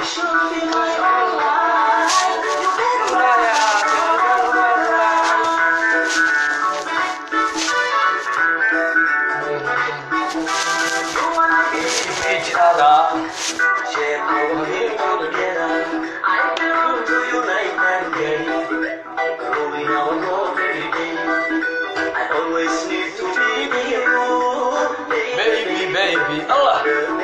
baby baby allah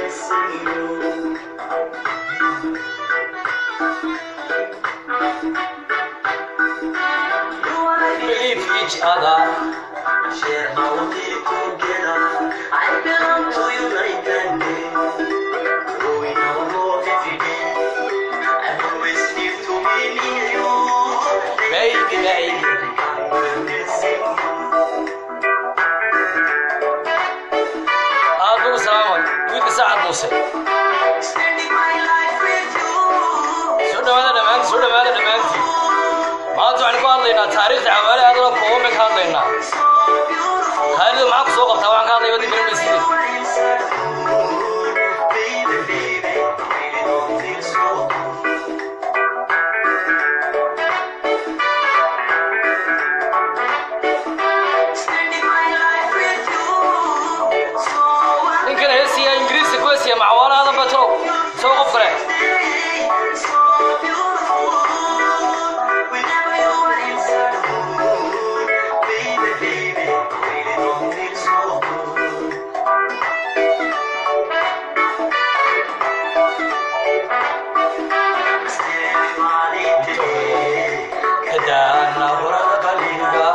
believe each other baby baby aaduu salaamay wiilka saacad muuse soo dhawaada dhammaanti soo dhawaada dhammaanti maanta waxaan ku hadlaynaa taariikhda cawaale aadana kooban ka hadlaynaa khaalido maxaa ku soo qabtaa waxaan ka hadlaya waddi barnamaysidii ninkan heesiya ingiriiska ku heesiya macawaale aadan bato isagoo qof kale kadaana warada qalbiga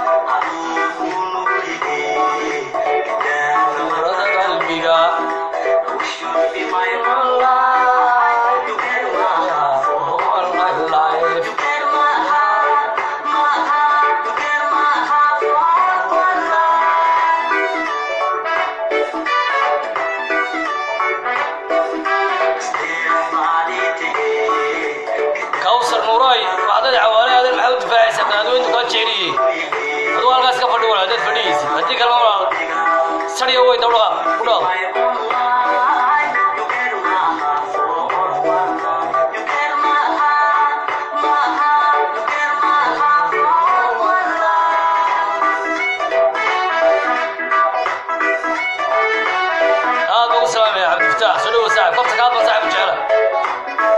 warada qalbiga all my life kawsar nuuray waxdad cawaale aadan maxaa u difaacaysaa daadweyntu kaa jeceliyey aduu halkaas ka fadhi walaal dad fadhigiisi haddii kalema walaal sariya way dawdhaqa ku dhaaq aad ugu salaamaya cabdifataax soo dhawo saaxib kofta kaad baa saaxib jecela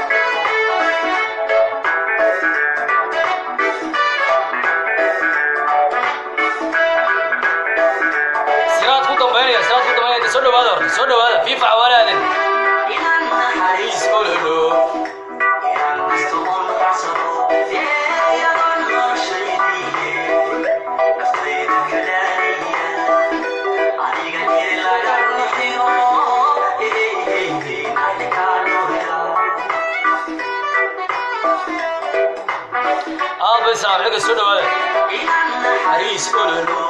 siraad ku dambaynaya siraad ku dambaynaya soo dhawaada horta soo dhawaada fiifa cawaale aadan isololo aad bay salaam xilliga soo dhawaada isololo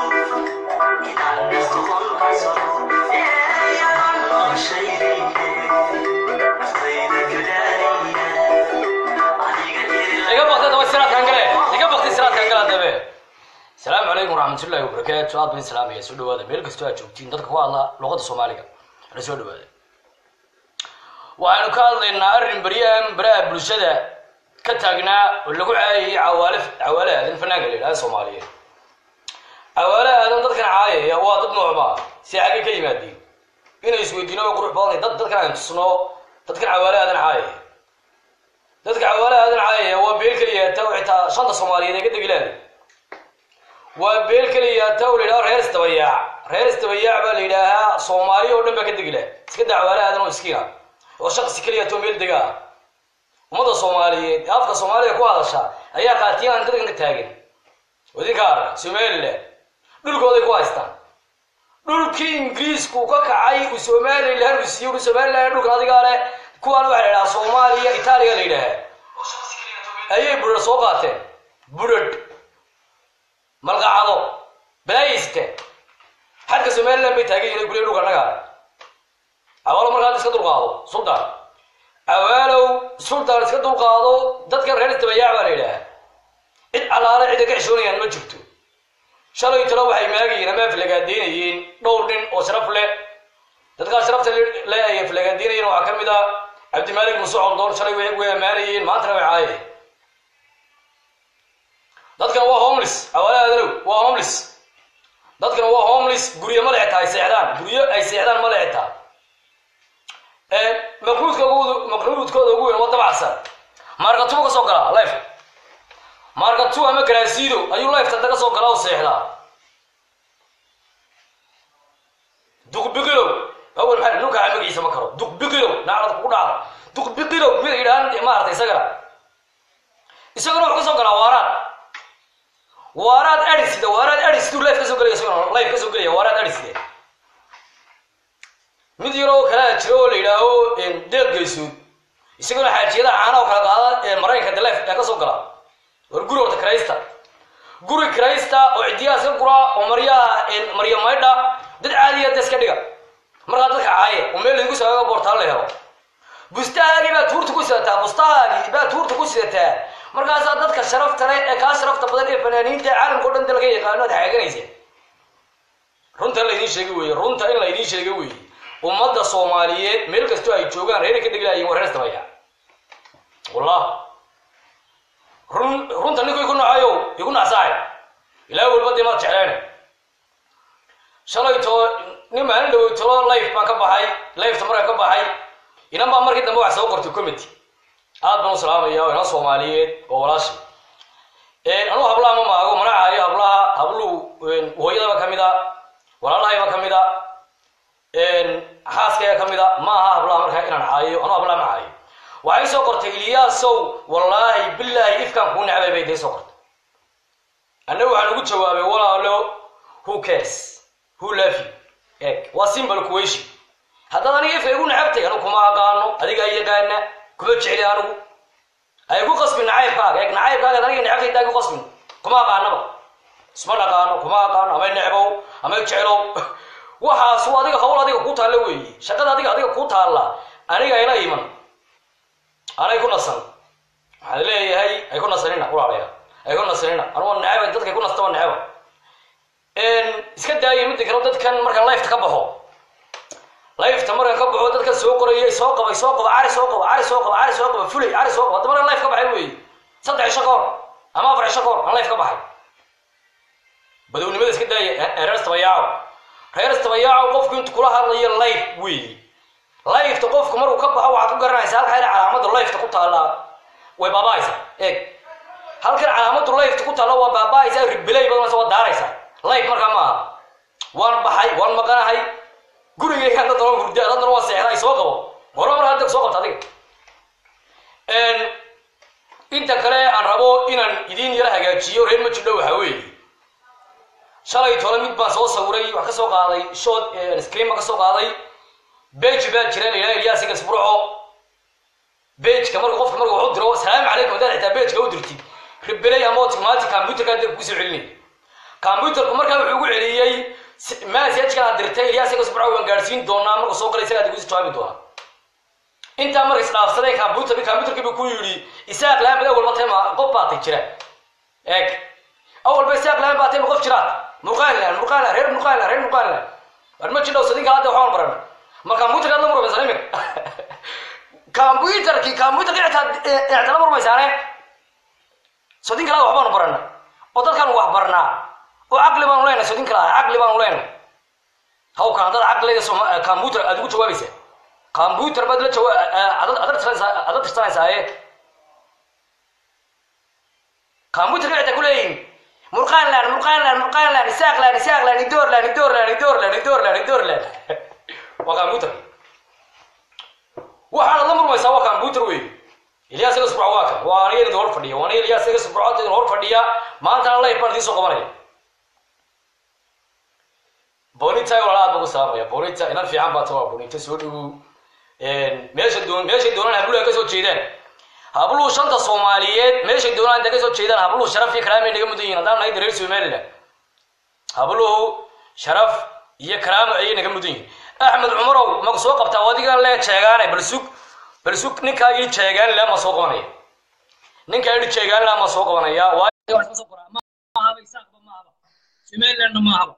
iga baktay daba siraadkan gale iga baktay siraadkan gale dabe asalaamu calaykum waraxmatullaahi wabarakaatu aad bayn salaamaya soo dhawaada meel kastoo aad joogtiin dadka ku hadla luqadda soomaaliga ana soo dhawaada waxaynu ka hadlaynaa arrin baryahan baraha bulshada ka taagnaa oo lagu caayayay cawaale cawaale aadan fanaanka la yidhahda soomaaliyeed cawaale aadan dadkan caayaya waa dad noocma si xaggay ka yimaadiin inay isweydiino waa qurux badanay dad dadkan aan tusno dadkan cawaale aadan caayaya dadka cawaale aadan caayaya waa beel keliyaata oo xitaa shanta soomaaliyeed ee ka degilaada waa beel keliyaata oo la yidhaha reer isdabayaac reer isdabayaac baa la yidhaahaa soomaaliya oo dhan baa ka degila iska daa cawaale aadan oo iskiina oo shaqsi keliyaata oo meel dega ah ummadda soomaaliyeed ee afka soomaaliya ku hadasha ayaa qaatiyaan dadkan ka taagan wadinka arra somaliland dhulkooday ku haystaan dhulkii ingiriisku ka kacay uu somaliland uu siiyey uu somaliland dhulkan adigaa leh kuwaan waxaa la yidhahaa soomaaliya itaaliya la yidhaahaa ayay budhar soo qaateen budhadh malqacado balaayayste xadka somaliland bay taagan yihin gurya dhulka annagaa awaalo markaa iska dulqaado sultan awaalow sultan iska dulqaado dadkan reer istabayaac baa la yidhaahaa cid allaale cida ka xishoonayaan ma jirto shalay talo waxay maagayeen ama aflagaadaynayeen dhowr nin oo sharaf leh dadkaa sharafta le ay aflagaadaynayeen waxaa ka mid a cabdimaalik muuse coldoon shalay way way ammaanayeen maantana way caayeen dadkan waa homeless awalaadalow waa homeless dadkan waa homeless guryo ma leextaa ay seexdaan guryo ay seexdaan ma leextaa maqnuudka ugu maqnuudkooda ugu weyn waa dabacsan markatuba ka soo galaa life markatu ama garaasiido ayuu lifeta daga soo galaa oo seexdaa duqbiqilow awal maxaa nunka magaciisa ma karo duqbiqilow naclad kugu dhacda duqbiqilow mid yidhahan maarata isagana isagana wuxuu ka soo galaa waaraad waaraad adhisida waaraad adhisiduu life ka soo gelaya isagana life ka soo gelaya waaraad adhiside mid yaroo kalaa jira oo la yidhaaho deeq geysood isaguna xaajiyada caana oo kala qaada maraykanka de life ka soo gala war guri horta kraysta guri kraysta oo cidiyaha iska gura oo maryaha marya maydha dad caadiya da iska dhiga markaa dadka caaye oo meel lagu saaga boortaan la helo bustahaagii baa tuurta ku sidataa bustahaagii baa tuurta ku sidataa markaasaa dadka sharafta leh ee kaa sharafta badan ee fanaaniinta caalamka o dhan dalka yaqaano ad xaaganaysa runta in laydin sheega weeye runta in laydin sheega weeye ummadda soomaaliyeed meel kastoo ay joogaan reera ka dheglaayeen waa reer istabaya wallah run runta ninku iku nacayo igu nacsaay ilaa walba dee maad jecleen shalay too nin maalin dhawey tolo life baan ka baxay lifeta markaan ka baxay inan baa markii dambe wax soo qortay committee aad baan u salaamaya oo inan soomaaliyeed oo walaashi anuu hablaha ma maago mana caayo hablaha habluhu hooyadaba ka mid a walaalahayba ka mid a xaaskaya ka mid a ma aha hablaha markaa inaan caayo anuu hablaha ma caayo waxay soo qortay ilyaasow wallaahi bilaahi ifkaan kuu necbay bay day soo qortay annagu waxaan ugu jawaabay walaalo who cares who love you eg waa simple question haddaad aniga ifka igu necabtay anigu kuma aqaano adigaa yaqaana kuma jecli anigu ay ku qasbin nacaybkaaga eeg nacaybkaaga aniga necabtay daa ku qasbin kuma aqaanaba isma dhaqaano kuma aqaano amay necbow amay jeclow waxaasu adiga hawl adiga ku taalla weeye shaqada adiga adiga ku taalla aniga ila iman anay ku nasan waxaad leeyahay ay ku nasanina walaalaya ay ku nasanina anugu neceba dadkay ku nastaba neceba iska daaya midda kale dadkan markaan lifeta ka baxo lifeta markaan ka baxo dadkan soo qorayay soo qabay soo qaba cari soo qaba cari soo qaba cari soo qaba fulay cari soo qaba hadda markaan life ka baxay weeye saddex isho ka hor ama afar isho ka hor aan life ka baxay badownimada iska daaya reer istabayaaco reer istabayaaco qofku intu kula hadlayo life weeye lifeta qofku markuu ka baxo waxaad ku garanaysa halka ina calaamada lifeta ku taallaa way baaba'aysa eeg halkan calaamadu lifeta ku taalla waa baaba'aysa ribilay badanaysa waa daaraysa life markaa ma aha waan baxay waan maqanahay gurigaygaan dad noo hurda dad noo seexda ay soo qabo hore mar hadda soo qabta adiga inta kale aan rabo inaan idiin yara hagaajiyo reer ma jidho waxaa weeye shalay tole mid baan soo sawiray wax ka soo qaaday short screen baan ka soo qaaday bej baa jira la yidhaha ilyaasiga isburco bejka marka qofka marka wuxuu diro salaamu calaykum haddaad xitaa bejka u dirtid ribelay ama automatic computerka dib kugu soo celinay computerku markaa wuxuu ugu celiyey message-kan aad dirtay ilyaasiga isburco waan gaadhsiin doonaa markuu soo galay isagaa kusi jawaabi doonaa intaa marka isdhaafsaday computerki computerkii buu ku yidhi isaaq lahaan bad awal batay ma qof baatay jira eeg awal ba isaaq lahaan baatay ma qof jiraad murqaanland murqaanland reer murqaanland reer murqaanland war ma jidhow sadinka hadda waxaan baran ma computerka aad la murmaysan imika computerki computerki icta la murmaysaane sodin kala waxbaanu barana oo dadkaan wax barnaa oo caqli baanu leenahay sodin kala caqli baanu leenahay hawkan haddaad caqliga computer aad ugu jawaabaysa computer baad la jawa adad tirsanaysaa computerka icta ku leeyihin murqaanland murqaanland murqaanland isaaqland isaaqland idoorland idoorland idoorland idoorland idoorland waa computer waxaana la murmaysaa waa computer wey ilyaas iga subco waa kan waa aniga idin hor fadhiya waa aniga ilyaas iga subco idin hor fadhiya maantana life baan idiin soo qabanaya bonita walaala aad baan ku salaamaya bonita inan fiican baa tawaa bonita soo dhawow meesha doon meeshay doonaan habluhu ay ka soo jeedaan habluhu shanta soomaaliyeed meeshay doonaan inta ka soo jeedaan habluhu sharaf iyo karaamay naga mudan yihin haddaan nahay reer somaliland habluhu sharaf iyo karaamo ayay naga mudan yihin axmed cumarow maku soo qabtaa adigan lee jeegaane bal sug bal sug ninkaa ii jeegaan laa ma soo qabanaya ninkaa ii jeegaan laa ma soo qabanaya somalilandna maahaba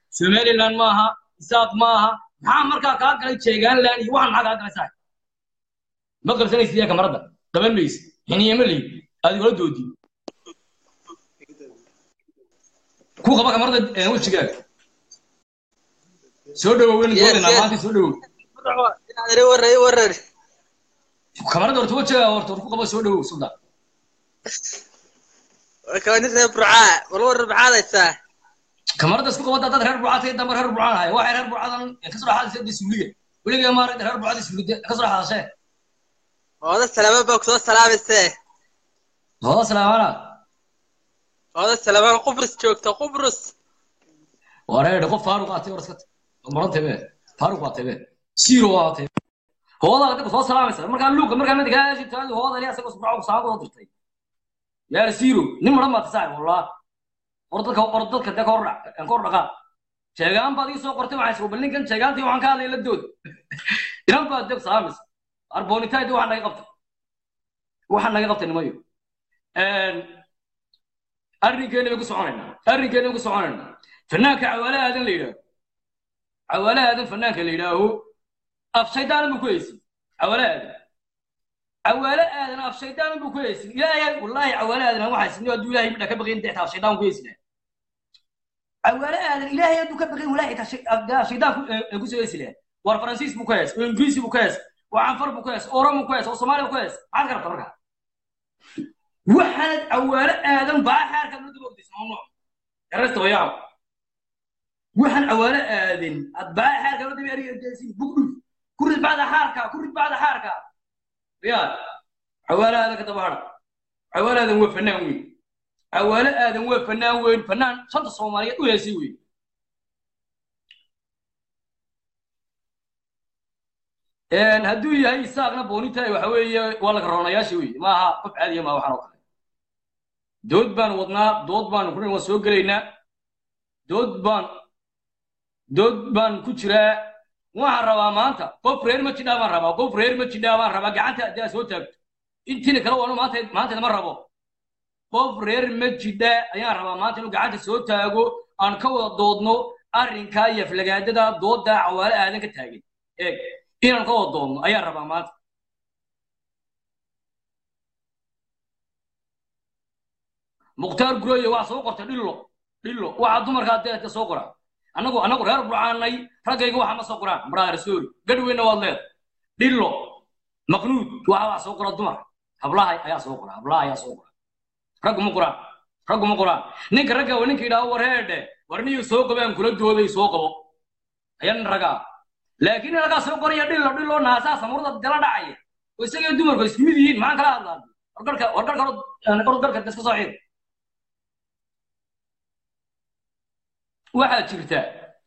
somaliland maaha isaaq maaha maxaa markaa kaa galay jeegaanland iyo waxaan maxaa kaa galay saa ma qabsanaysid yaa kamarada qaban maysid xiniye ma leyd aad igula doodi ku qaba kamarada ee, wejigaaga soo dhawow waynu Yes, doodaynaa yes. maanta soo dhawow inaad ii warar ii warar kamarada horta wejigaaga horta war ku qaba soo dhawow suldan waa nin reer burcaa wal warar maxaad haysaa kamarada isku qabada dad reer bucatay dambe reer bucaan haya waxay reer bucadan kasoo dhaxaadaysa suuliga weligaa maaragta reer bucada suuliga kasoo dhaxaadashee hooda salaama baa kusoo salaamayse hooda salaamana hooda salaama qubrus joogta qubrus wareedhe qof faaruq aatay war iska maran tebe faaruq waa tebe siiro waa tebe hooda dadka soo salaamaysa markaa luuqa markaa mid kaa taadi hooda ilaa isagoo sabco saaqo oo dirtay yaar siiro nin maran baad saac wallah war dadka war dadka de kor dhac kor dhaqa sheegaan baad ii soo qortay waxay soo balin kan sheegaantii waxaan ka hadlay la dood inan baad deg salaamaysa arboonitaaydi waxaan naga qabtay waxaan naga qabtay nimayo arrinkeena bay ku soconaynaa arrinkeena bay ku soconaynaa fanaanka cawaale aadan la yidhaaho cawaale aadan fanaanka la yidhaaho af shaydaanan buu ku haysin cawaale aadan cawaale aadan af shaydaanan buu ku haysin ilaahay wallaahi cawaale aadan aan waxaa sinno hadduu ilaahay midha ka baqayn dexta af shaydaan ku haysin cawaale aadan ilaahay hadduu ka baqayn wallaahi af shaydaan ku soo haysi lahaa war faransiis buu ku hees oo ingiriisi buu ku hees oo canfar buu ku hees oo oromo ku hees oo soomaaliya ku hees maxaad ka rabta markaa waxaanad cawaale aadan baa xaarka loo daba ogdaysa mamnuuc yarasta wayaab waxaan cawaale aadan ad baa xaarka loo daba ergaysin bugdhuf ku rid bacda xaarka ku rid bacda xaarka riyaad cawaale aadan ka daba hadha cawaale aadan waa fanaan weyn cawaale aadan waa fanaan weyn fanaan shanta soomaaliyeed u heesay weyn hadduu yahay isaaqna boonitaay waxa weeye waa laga roonayaasha wey maaha qof caadiya maa waxaan oo kale dood baan wadnaa dood baan ku waan soo gelaynaa dood baan dood baan ku jiraa waxaan rabaa maanta qof reer ma jidhaa baan rabaa qof reer ma jidhaa baan rabaa gacanta haddii aad soo taagto intiina kale waanu maanta maanteeda ma rabo qof reer ma jidha ayaan rabaa maanta inuu gacanta soo taago aan ka wada doodno arrinkaa iyo aflagaadada doodda cawaale aadan ka taagin eeg inaan ka wada doodno ayaan rabaa maanta mukhtaar gureeye waa soo qortay dhillo dhillo waxaa dumarkaa deedka soo qora annagu annagu reer burcaanay raggayga waxa ma soo qoraan maraar soori gadhweyna waad leed dhillo maqnuud waxa waa soo qora dumar hablaha ayaa soo qora hablaha ayaa soo qora raggu ma qoraan raggu ma qoraan ninka ragga waa ninka yidhaahdo war heedhe war niyo soo qabaan kula dooday soo qabo ayaa nin ragaa laakiin nin raggaa soo qoraya dhillo dhillo naasaa samurda dala dhacaya oo isagay dumarku isku mid yihiin maxaan kala hadlaa wargarka wargarka ordarka iska soo ciid waxaa jirta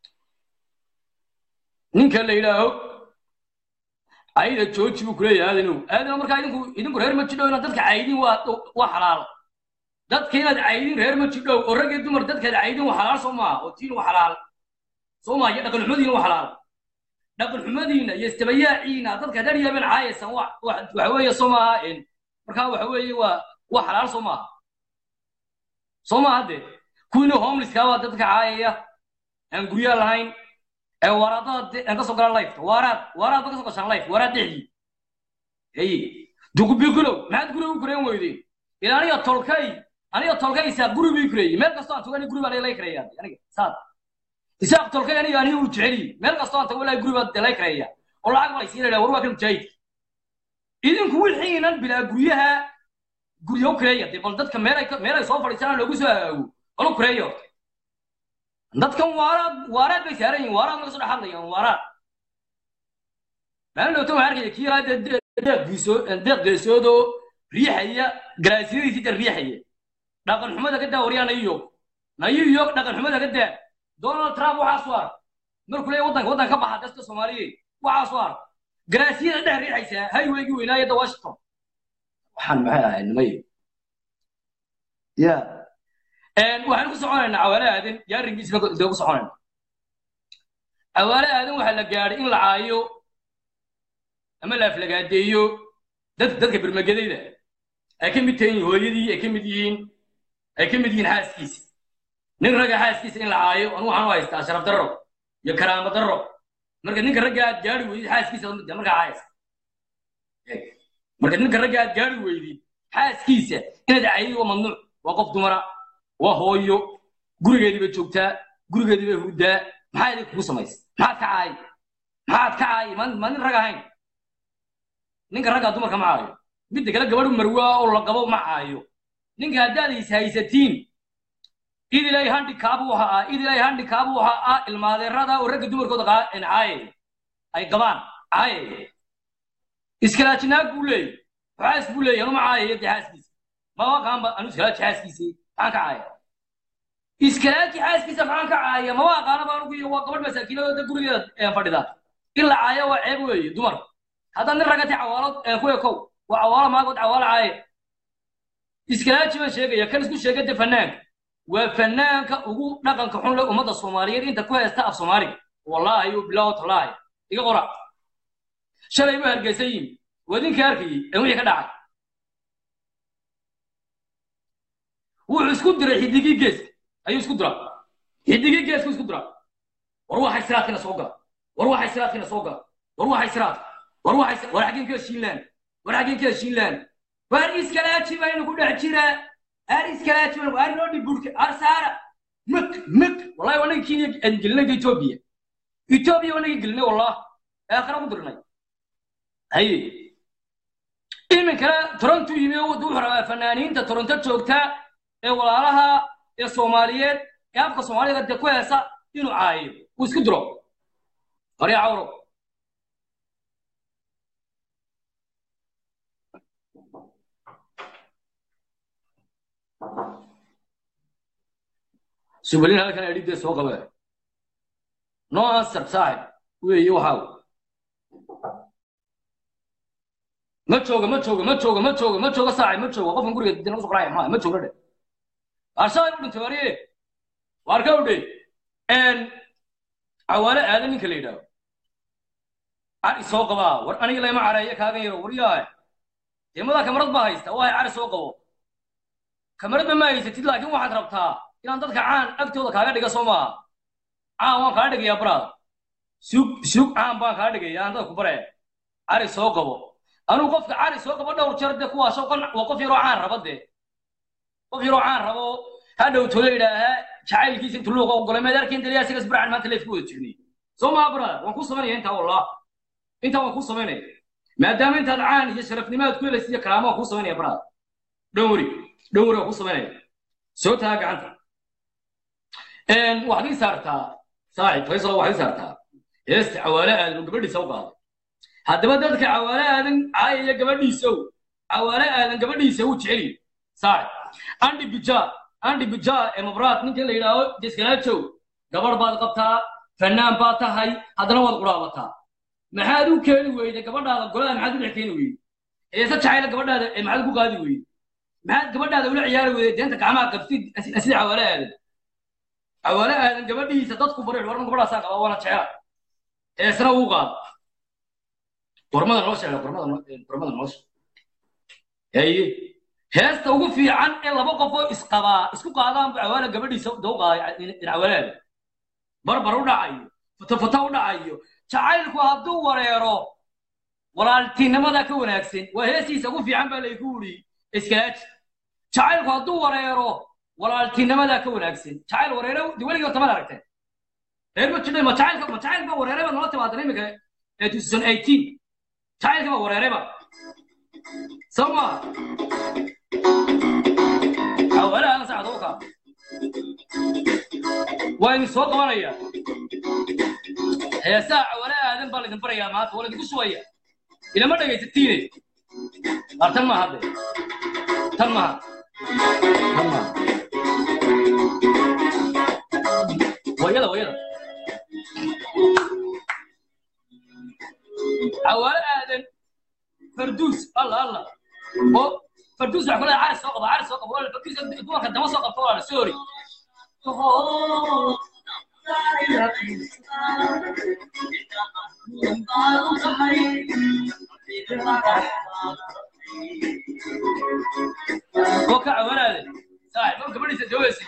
ninka la yidhaaho ayda jooji buu kuleeyahay aadanow aadanow markaa idinku idinku reer ma jidhow inaad dadka caydin waa waa xalaal dadka inaad caydin reer ma jidhow oo rag iyo dumar dadkaad caydin waa xalaal soo maaha oo tiin waa xalaal soo maaha iyo dhaqan xumadiina waa xalaal dhaqan xumadiina iyo istabayaaciina dadka reer yemen caayaysan wa waxa weeye soo maaha markaa waxa weeye waa waa xalaal soo maaha soo maaha dee kuwiina homelesska waa dadka caayaya aan guryaa lahayn ee waraadada aan ka soo galaan lifeka waaraad waaraad ba ka soo gashaan life waaraad dhexdii ey dugubiikulow maxaad guriga u kureen weydeen ila aniga tolkay aniga tolkay isaa guri bii kureeyey meel kastoo aan tago aniga guri baa lay kareeyaa aniga saad isaaq tolkay aniga aniga uu jeceliyi meel kastoo aan tago walaahi guri baa lay kareeyaa oo lacag baa laysiinaya war waa kan mujaahidki idinku wixiinan bilaa guryaha guryo kureeya dee bal dadka meelay meelay soo fadhiisanaan loogu soo hagaago balu kureeya horta dadkan waaraad waaraad bay saaran yihin waaraad laga soo dhex hadlayaan waaraad maalin dhowta waxaan arkaya kii yaraa deeq geesoo deeq geesoodoo riixaya garaasiyadiisii jar riixaya dhaqan xumada ka daa waryaa nayu yog nayu yog dhaqan xumada ka daa donald trump waxaa soo ark markuu leeyahay waddanka waddanka ka baxa dadka soomaaliyeed waxaa soo ark garaasiyada dhex riixaysaa highwaygii weynaayadda washington waxaan maxay ahayd nimay ya waxaan ku soconaynaa cawaale aadan iyo arrinkiisna dee ku soconayna cawaale aadan waxaa la gaadhay in la caayo ama la aflagaadeeyo dad dadka bermagadayda ay ka mid tahiin hooyadii ay ka mid yihiin ay ka mid yihiin xaaskiisa nin ragga xaaskiisa in la caayo anu waxaan u haystaa sharaf darro iyo karaamo darro marka ninka ragga aad gaadhi weydid xaaskiisa markaa caayasa marka ninka ragga aad gaari weydid xaaskiisa inaad cayid waa mamnuuc waa qof dumara waa hooyo gurigeedii bay joogtaa gurigeedii bay hurdaa maxaa idin kugu samaysay maxaad ka caay maxaad ka caay maa maa nin rag ahayn ninka raggaa dumarka ma caayo midda kale gabadhu marwaa oo la qabo ma caayo ninka haddaad is haysatiin id ilaahay handikaab waxa ah id ilaahay handikaab waxa ah ilmaadeerada oo ragga dumarkooda qaa- in caaye ay qabaan caaye iskalaajinaag buu leeyahy xaas buu leeyahy anuma caayaya dee xaaskiisa maba qaanba anu iskalaaji xaaskiisii maxaan ka caaya iskalaaji xaaskiisa maxaan ka caaya maba aqaanaba anugu iyo waa gabadh masaakiinadoo da gurigeeda ee fadhida in la caaya waa ceeb weeye dumar haddaad nin ragati cawaalo ee ku ekow waa cawaalo maagood cawaalo caaye iskalaaji baan sheegaya kan isku sheega de fanaanka waa fanaanka ugu dhaqanka xun leh ummadda soomaaliyeed inta ku haysta af soomaaliga wallaahi u bilaaw tallaahi iga qora shalay buu hargeysa yimi waa idinka arkayey ee wixii ka dhacay wuxuu isku diray xidigii geeska ayuu isku diraa xidigii geesku isku diraa war waxay siraadkina soo gala war waxay siraadkina soo gala war waxay siraadka war waxay war xaggeen ka heshiinlaan war xaggeen ka heshiinlaan waar iskalaaji baynu ku dhex jiraa ar iskalaaji baynu ar noo dhiburka ar saara mak mak wallahi wanaga kenya aan gelinay etoobiya etoobiya wanaga gelinay wallah aakhira ku dirnay haye iminkana toronto yimi oo wuxuu rabaa fanaaniinta toronto joogta ee walaalaha ee soomaaliyeed ee afka soomaaliga dee ku heesa inuu caayo uu isku diro horya cawro subalin halkan edhidee soo qabe no answer saaxib weeye waxaaw ma jooga ma jooga ma jooga ma jooga ma jooga saaxib ma jooga qofkan guriga dina usoo qaraya maa ma jooga dhe arshaay u dhintay wariye waar ka udhe cawaale aadan ninka la yidhaaho cari soo qabaa war aniga layma careeyo kaagan yaro waryahay deemadaa kamarad baa haysta waa cari soo qabo kamaradba ma haysatid laakiin waxaad rabtaa inaan dadka caan agtooda kaaga dhiga soo maaha caan waan kaa dhigayaa baraada sug sug caan baan kaa dhigaya aan dadka ku bare cari soo qabo anuu qofka cari soo qabo dhowr jeer dee kuwaasoo waa qof yaroo caan raba dee qof yaroo caan rabo hadhow tolo idhaaha jacaylkiisa intu luuqa ogolay meed arkin daliya isagas barcan maanta leefku wada jirnay soo maa baraada waan ku samaynaya intaa wallah intaa waan ku samaynaya maadaama intaad caan iyo sharafnimaad ku helaysa iyo karaamo waan ku samaynaya baraada dhowri dhowri waan ku samaynaya soo taa gacanta waxaad ii saartaa saaxib faysal waxaad ii saartaa heesta cawaale aadan oo gabadhiisa u qaaday haddaba dadka cawaale aadan caayaya gabadhiisow cawaale aadan gabadhiisa u jeceliyo saaxib andi bija andi bija ee mabraad ninka la yidhaaho deskalaajow gabadh baad qabtaa fanaan baad tahay haddana waad quraabataa maxaad u keeni weyday gabadhaada golada maxaad u dhex keeni weyday heese jacayla gabadhaada ee maxaad ku qaadi weyday maxaad gabadhaada ula ciyaari weyday deenta gacmaha qabtid sida cawaale aadan cawaale aadan gabadhiisa dadku bari warma gabadhaasaa qaba waana jecela heesna uu qaado gormada noo sheega gormada gormada noo sheeg haye heesta ugu fiican ee laba qofoo isqabaa isku qaadaan bu cawaale gabadhiisa dau qaaday cawaalaada barbar u dhacayo fotofoto u dhacayo jacaylku hadduu wareero walaaltinimada ka wanaagsan waa heestiisa ugu fiican baa laygu wuri iskalaaji jacaylku hadduu wareero walaaltinimada ka wanaagsan jacayl wareere de weligii horta mad aragteen reer ma jidhay ma jacaylka ma jacayl baa wareeray baa nala timaadan imika ee 2018 jacaylka baa wareerayba soo maa awalaana saacad uka waa idin soo qabanaya heesaa cawale aadan baa laydin barayaa maanta waa laydinku shubaya ilama dhegaysatiine ar tan maaha de tan maaha tan maaha wayada wayada عوال آدم فردوس الله الله هو فردوس يحكي لها عارف سوق عارف سوق ولا فردوس يدور كده ما سوق طوال سوري وكا عوال آدم صاحب ممكن بدي تتجوز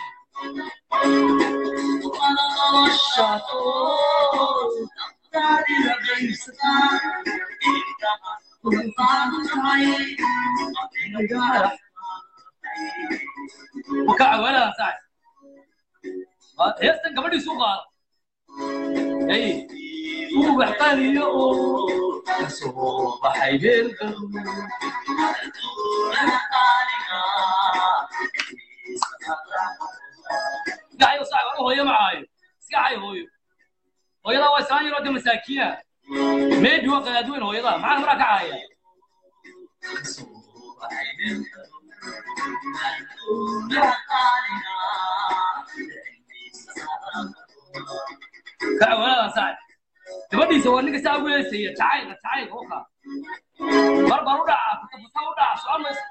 ubax qaliyo oo kasoo baxay meel gacayo saac hooyo macaayo iska cay hooyo hooyadaa waa islaan yaroo de masaakiina maybe waa qadaadweyn hooyadaa maxaa maraa ka caaya kacawaladan saac gabadhiisa waa ninka saa ugu heesaya jacaylka jacaylka oka barbar u dhaca futa u dhaca socon mayso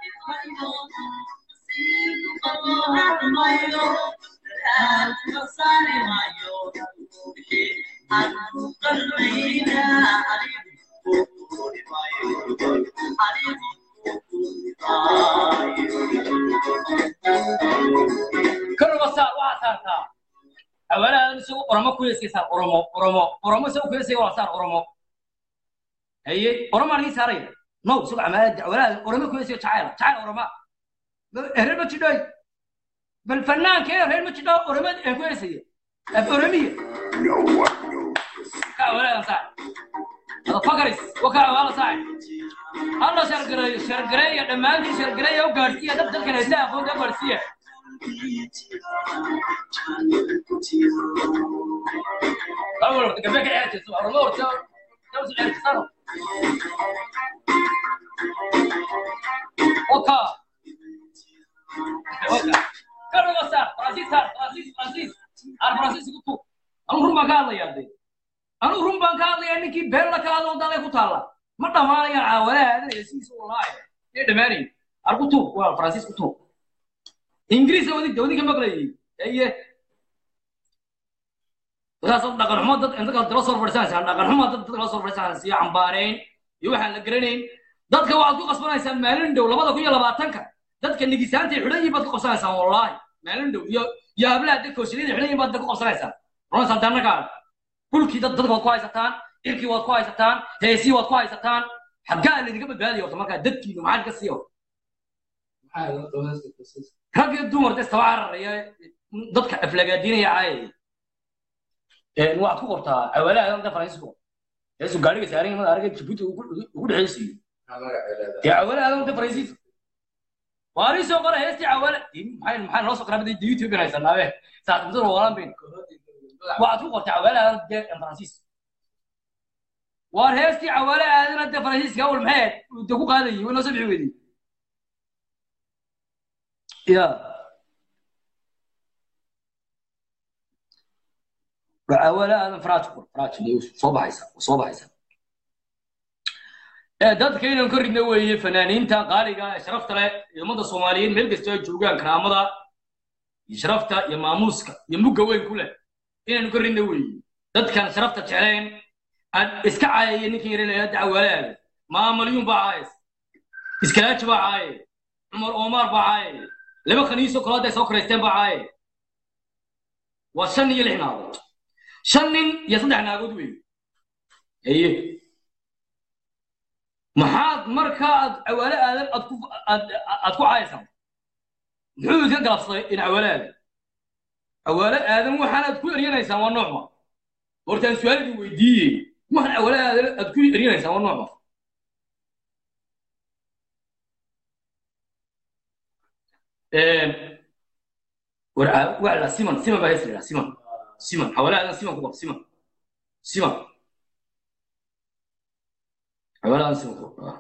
karuba saar waxaa saartaa awaladan isagu oromo ku heesay saar oromo oromo oromo isagu ku heesay waa saar oromo haye oromo anigi saaraya no isagu amaalada awaladan oromo ku heesay jacayl jacayl oroma reer ma jidhoy bal fannaankee reer ma jidho oromo aan ku heesaya af oromiya ka awaladan saar hada fakaris waka awala saar alla shargareeyo shargareeya dhammaantiin shargareeya u gaadhsiiya dad dadkan haysa aqoonta u gaadhsiiya أول وقت قبل كده عرفت سوى رمور سوى نفس عرفت صار أوكا أوكا كانوا صار فرانسيس صار فرانسيس فرانسيس أنا فرانسيس قلت أنا رمى قال يا دي أنا رمى قال يا إنك بيرلا كان وضع لك وطالع ما دمار يا عولا هذا يسيس والله إيه دماري أنا قلت فرانسيس قلت إنجليزي ودي ودي كم بقولي إيه wadaasoo dhaqan xumo dad inta kale dala soo fadhisanaysaa dhaqan xumo dad dadka la soo fadhisanaysaa iyo cambaarayn iyo waxaan la garanayn dadka waxaad ku qasbanaysaan maalin dhow labada kun iyo labaatanka dadka nigisaanta xidhan yihiin baad ku qabsanaysaan wallaahi maalin dhow iyo iyo hablaha dadka hooshiliyada xidhan yihiin baad ku qabsanaysaan runaysaa dannakaa dhulkii dad dadka waad ku haysataan irkii waad ku haysataan heesii waad ku haysataan xaggaa laydinka badbaadiya horta markaa dadkiinu maxaa ka siiyo rag iyo dumar de istaba cararaya dadka aflagaadinaya caayaya waxaad ku qortaa awalaha anta faransiisku heesu gaariga saaran mada aragay jabuuti ugu dhexaysiiyo dee awalaha anta faransiis waari soo qora heestii awala maxay maxay noo soo qoraa bada youtube inay sanaabe saad mudan walan bin waxaad ku qortaa awalaha anta faransiis waar heestii awalaha anta faransiiska awal maxay de ku qaadayay way noo soo bixi weydii ya ولا هذا فراج فراج اللي صوب هيسا صوب هيسا dadka inaan ka ridna weeye fanaaniinta qaaliga sharafta leh iyo ummadda soomaaliyeed meel kasta ay joogaan karaamada iyo sharafta iyo maamuuska iyo mugga weyn ku leh inaanu ka ridna weeye dadkan sharafta jecleen aan iska caayaya ninkii yaranaya dacwalaada maamalyuun baa caayes iskalaaji baa caaye cumar omar baa caaye laba khaniisoo kale hadday soo karaysteen baa caaye waa shan iyo lix naagood shan nin iyo saddex naagood weeye haye maxaad markaa aad cawaale aadan aad ku aad aad ku caayaysaa muxuu idinka galabsaday in cawaale aadan cawaale aadan waxaanaad ku eryanaysaan waa noocma hortaan su-aal idin weydiiyey waxaan cawaale aadan aad ku eryanaysaan waa noocma war waa la siman siman baa hees la siman siman cawaale aadan siman ku qab siman siman cawaale aadan siman ku qab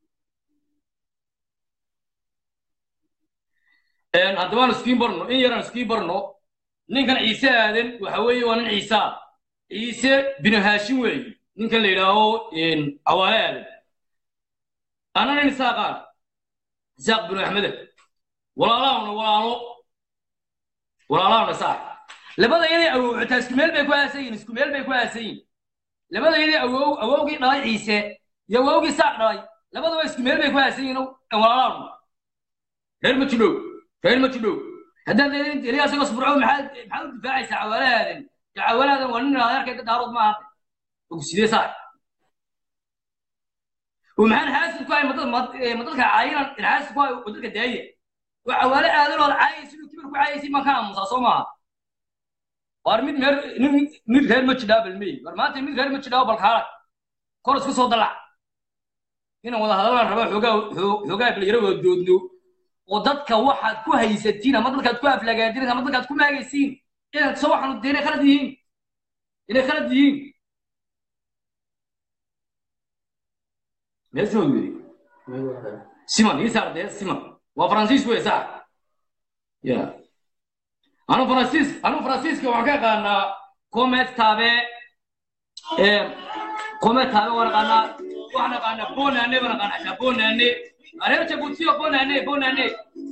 haddaba aan iskiin barno in yaraan iskiin barno ninkan ciise aadan waxa weeye waa nin ciisa ciise binu haashim weeye ninkan la yidhaaho cawaale aadan ana nin isaaqaan isaaq binu axmede walaalaahuna walaalo walaalaahuna saax labada yaday awow xitaa isku meel bay ku aasan yihin isku meel bay ku aasan yihin labada yaday awow awowgii dhalay ciise iyo awowgii saaq dhalay labadaba isku meel bay ku aasan yihin walaalaahuna reer ma jidhow reer ma jidhow haddaan eliyaas iga sburco maxaad maxaad u difaacaysaa cawaalahaadan ya cawaalahaadan waa nin adeerkayda daarood ma ahate ogsidee saa ومحان حاسس كواي مدد مدد عاينا الحاسس كواي مدد داية وعوالي هذا لو عايز إنه كبر كواي يصير مكان مصاصوما waar mid meer nin mid reer ma jidhaa balmey war maanta mid reer ma jidhaa balkaala kor isku soo dalac inaan wada hadallaan rabaa xoogaa xoogaa dhalinyaro wada doodno oo dadka waxaad ku haysatiin ama dadkaad ku aflagaadin ama dadkaad ku maagaysiin inaad soo waxaanu dee inay khalad yihiin inay khalad yihiin meel siman yiri siman ii saar dee siman waa faransiis wey sax ya anu faransiis anu faransiiska waxaan ka yaqaanaa comet taabe comet taabe waan aqaanaa waxaan aqaanaa bonane baan aqaanaa xataa bonane areer jabuutiyo bonane bonane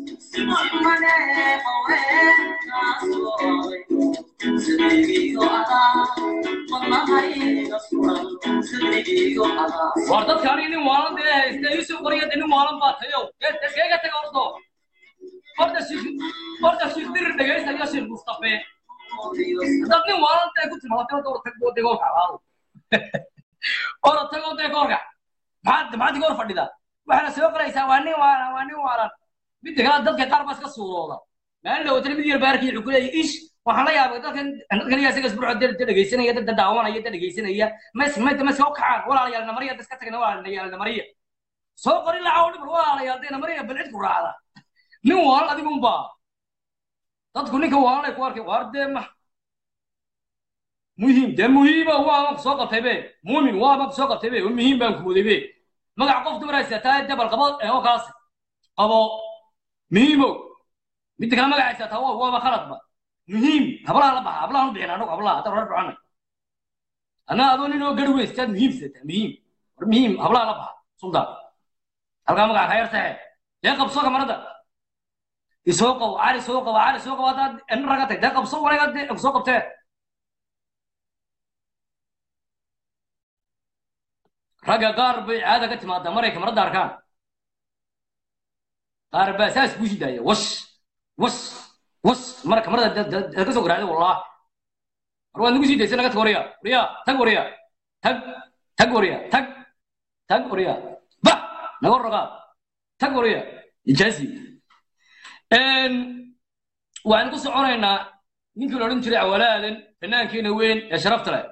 war dadka aniga nin waalan dee haysta iisoo qoriya dee nin waalan baa tayo keega taga ordo horta shiik horta shiik dirir dhegaystayo shiik mustafe dad nin waalan dee ku timaado dee orta tag dee goorka alaado orta tag dee goorka maxaad maxaad iga hor fadhida waxaana soo qoraysaa waa nin waalan waa nin waalan midda kale dadka qaar baa iska suurooda maalin dhawatana mid yar baarkii wuxuu ku leeyahay ish waxaan la yaabay dadkan dadkan iyaa isaga isbuuco dad dhegaysanaya dad daawanaya dad dhegaysanaya mas mas mas soo kacaan walaalayaal namariya iska tagna walaalayaal namariya soo qori laca oo dhibal walaalayaal dee namariya bal cid ku raacda nin waalan adigu unbaa dadku ninka waalan ay ku arkay waar dee ma muhiim dee muhiima waaban ku soo qabtay be muumin waaban ku soo qabtay be muhiim baan ku waday be magac qof dumar haysataa debal qabo oo kaas qabo muhiimo midda kale magac haysataa waa waaba khaladba muhiim hablaha la baxa hablaha u bixin anagu hablaha haddaan reer ducanay anaa adoo nin oo gari weystaad muhiim sidataa muhiim war muhiim hablaha la baxa suldaan halkaa magaca ka yartahe dee qabso kamarada isoo qabo cali soo qabo cali soo qabo haddaad nin raga tag dee qabso wanaga dee soo qabtee ragga qaar bay caada ka timaadaa maray kamarada arkaan qaar baa saas buu shidaaya wash wash wash mara kamarada ka soo garaacday wallah war waad nagu sii daysay naga tag wariya wariya tag wariya tag tag wariya tag tag wariya ba naga rogaa tag wariya ijaasi waxaan ku soconaynaa ninkii la odhan jiray cawalaadan fanaankeena weyn ee sharafta leh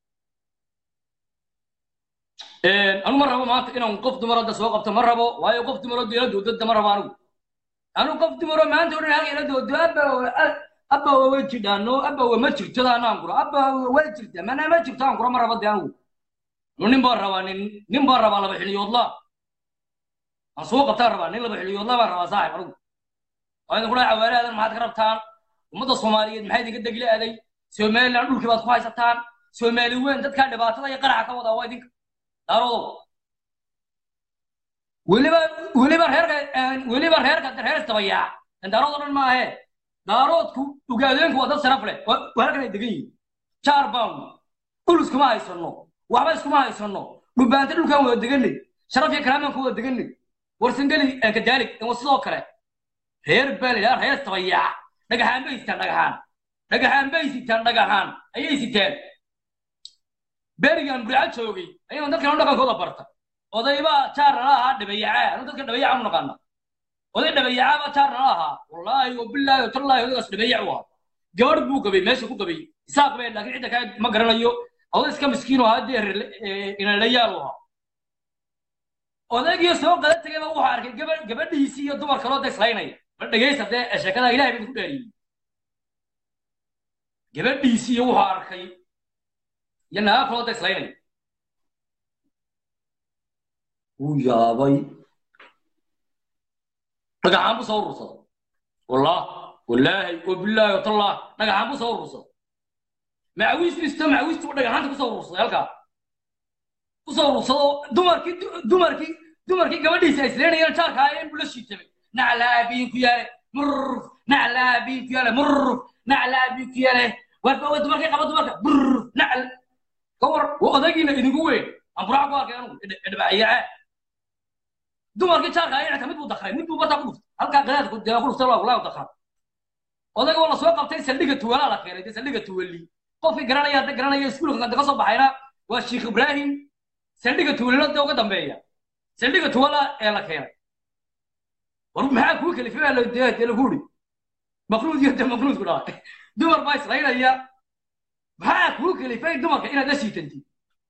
anu ma rabo maanta inaan qof dumar hadda soo qabto ma rabo waayo qof dumaroo dee la doodada ma rabo anigu anu qof dumaro maanta odhan halka ila doodo abba abba waa jidhaano abba waa ma jirto anaan kuro abba waa jirta mana ma jirto aan kuro ma rabo dee anigu nin baan rabaa nin nin baan rabaa laba xiliyoodla aan soo qabtaan rabaa nin laba xiliyoodla baan rabaa saaxib anigu waa idin kula cawaaraadan maxaad ka rabtaan ummadda soomaaliyeed maxay idinka degli aaday somaliland dhulkii baad ku haysataan soomaali weyn dadkaa dhibaatada iyo qaraxa ka wadaa waa idinka daarodow weliba weliba reerka weliba reerka reer istabayaa daarood oo dhan maahe daaroodku ugaadeenku waa dad sharaf leh waa halkan ay degan yihiin jaar baan dhul iskuma haysano waxba iskuma haysano dhubaanta dhulkaan wada deganay sharaf iyo karaamaan ku wada deganay warsangeli kadaalig waa sidoo kale reer baa la yidhaha reer istabayaa dhagaxaan bay sitaan dhagaxaan dhagaxaan bay sitaan dhagaxaan ayay sitaan berigan burca joogay ayaan dadkan dhaqankooda barta odaybaa jaar nala ahaa dhabayacaa anu dadka dhabayaca u naqaana oday dhabayaca baa jaar nala ahaa wallaahi wabilaahi watallaahi odaygaas dhabayac u ahaa gabadh buu qabay meesha ku qabay isaaq bay laakiin cidda kaa ma garanayo oday iska miskiin oo haddee inalayaal u ahaa odaygii soo qada tegay baa wuxuu arkay gaba gabadhiisii iyo dumar kaloo deslaynaya bal dhegaysa dee sheekada ilahay bay ku dhaariyey gabadhiisii iyo wuxuu arkay iyo naga kaloo deslaynaya wuu yaabay dhagaxaan buu soo urursaday wallah wallaahi wabilaahi watallah dhagaxaan buu soo urursaday macawiistu isto macawiistu dhagaxaanta kusoo urursaday halkaa kusoo urursado dumarkii dumarkii dumarkii gabadhiisa ay isleynayeen jaarka ahaayeen buu la shiitamay naclaabiin ku yaale murruf naclaabiin ku yaale murruf naclaabiin ku yaale warba way dumarkii qaba dumarka burruf nacl kawar waa odaygiina idinku weyn aan buraca ku arkay anugu dhibaayaca dumarkii jaarka ahaayeen xitaa mid buu dakray mid buu bataa ku dhuftay halkaa qadaadku dee ku dhuftay walaa dakraa odayga waa la soo qabtay saldhiga tuwalaa la keenay dee saldhiga tuwali qofkii garanaya hadda garanaya iskuulka ka soo baxayna waa sheekh ibraahim saldhiga tuwalilo dee uga dambeeya saldhiga tuwala ee la keenay war maxaa kuu kalifay baa dee lagu uri maqnuud iyo dee maqnuudku dhahay dumar baa islaynaya maxaa kuu kalifay dumarka inaad la siitantid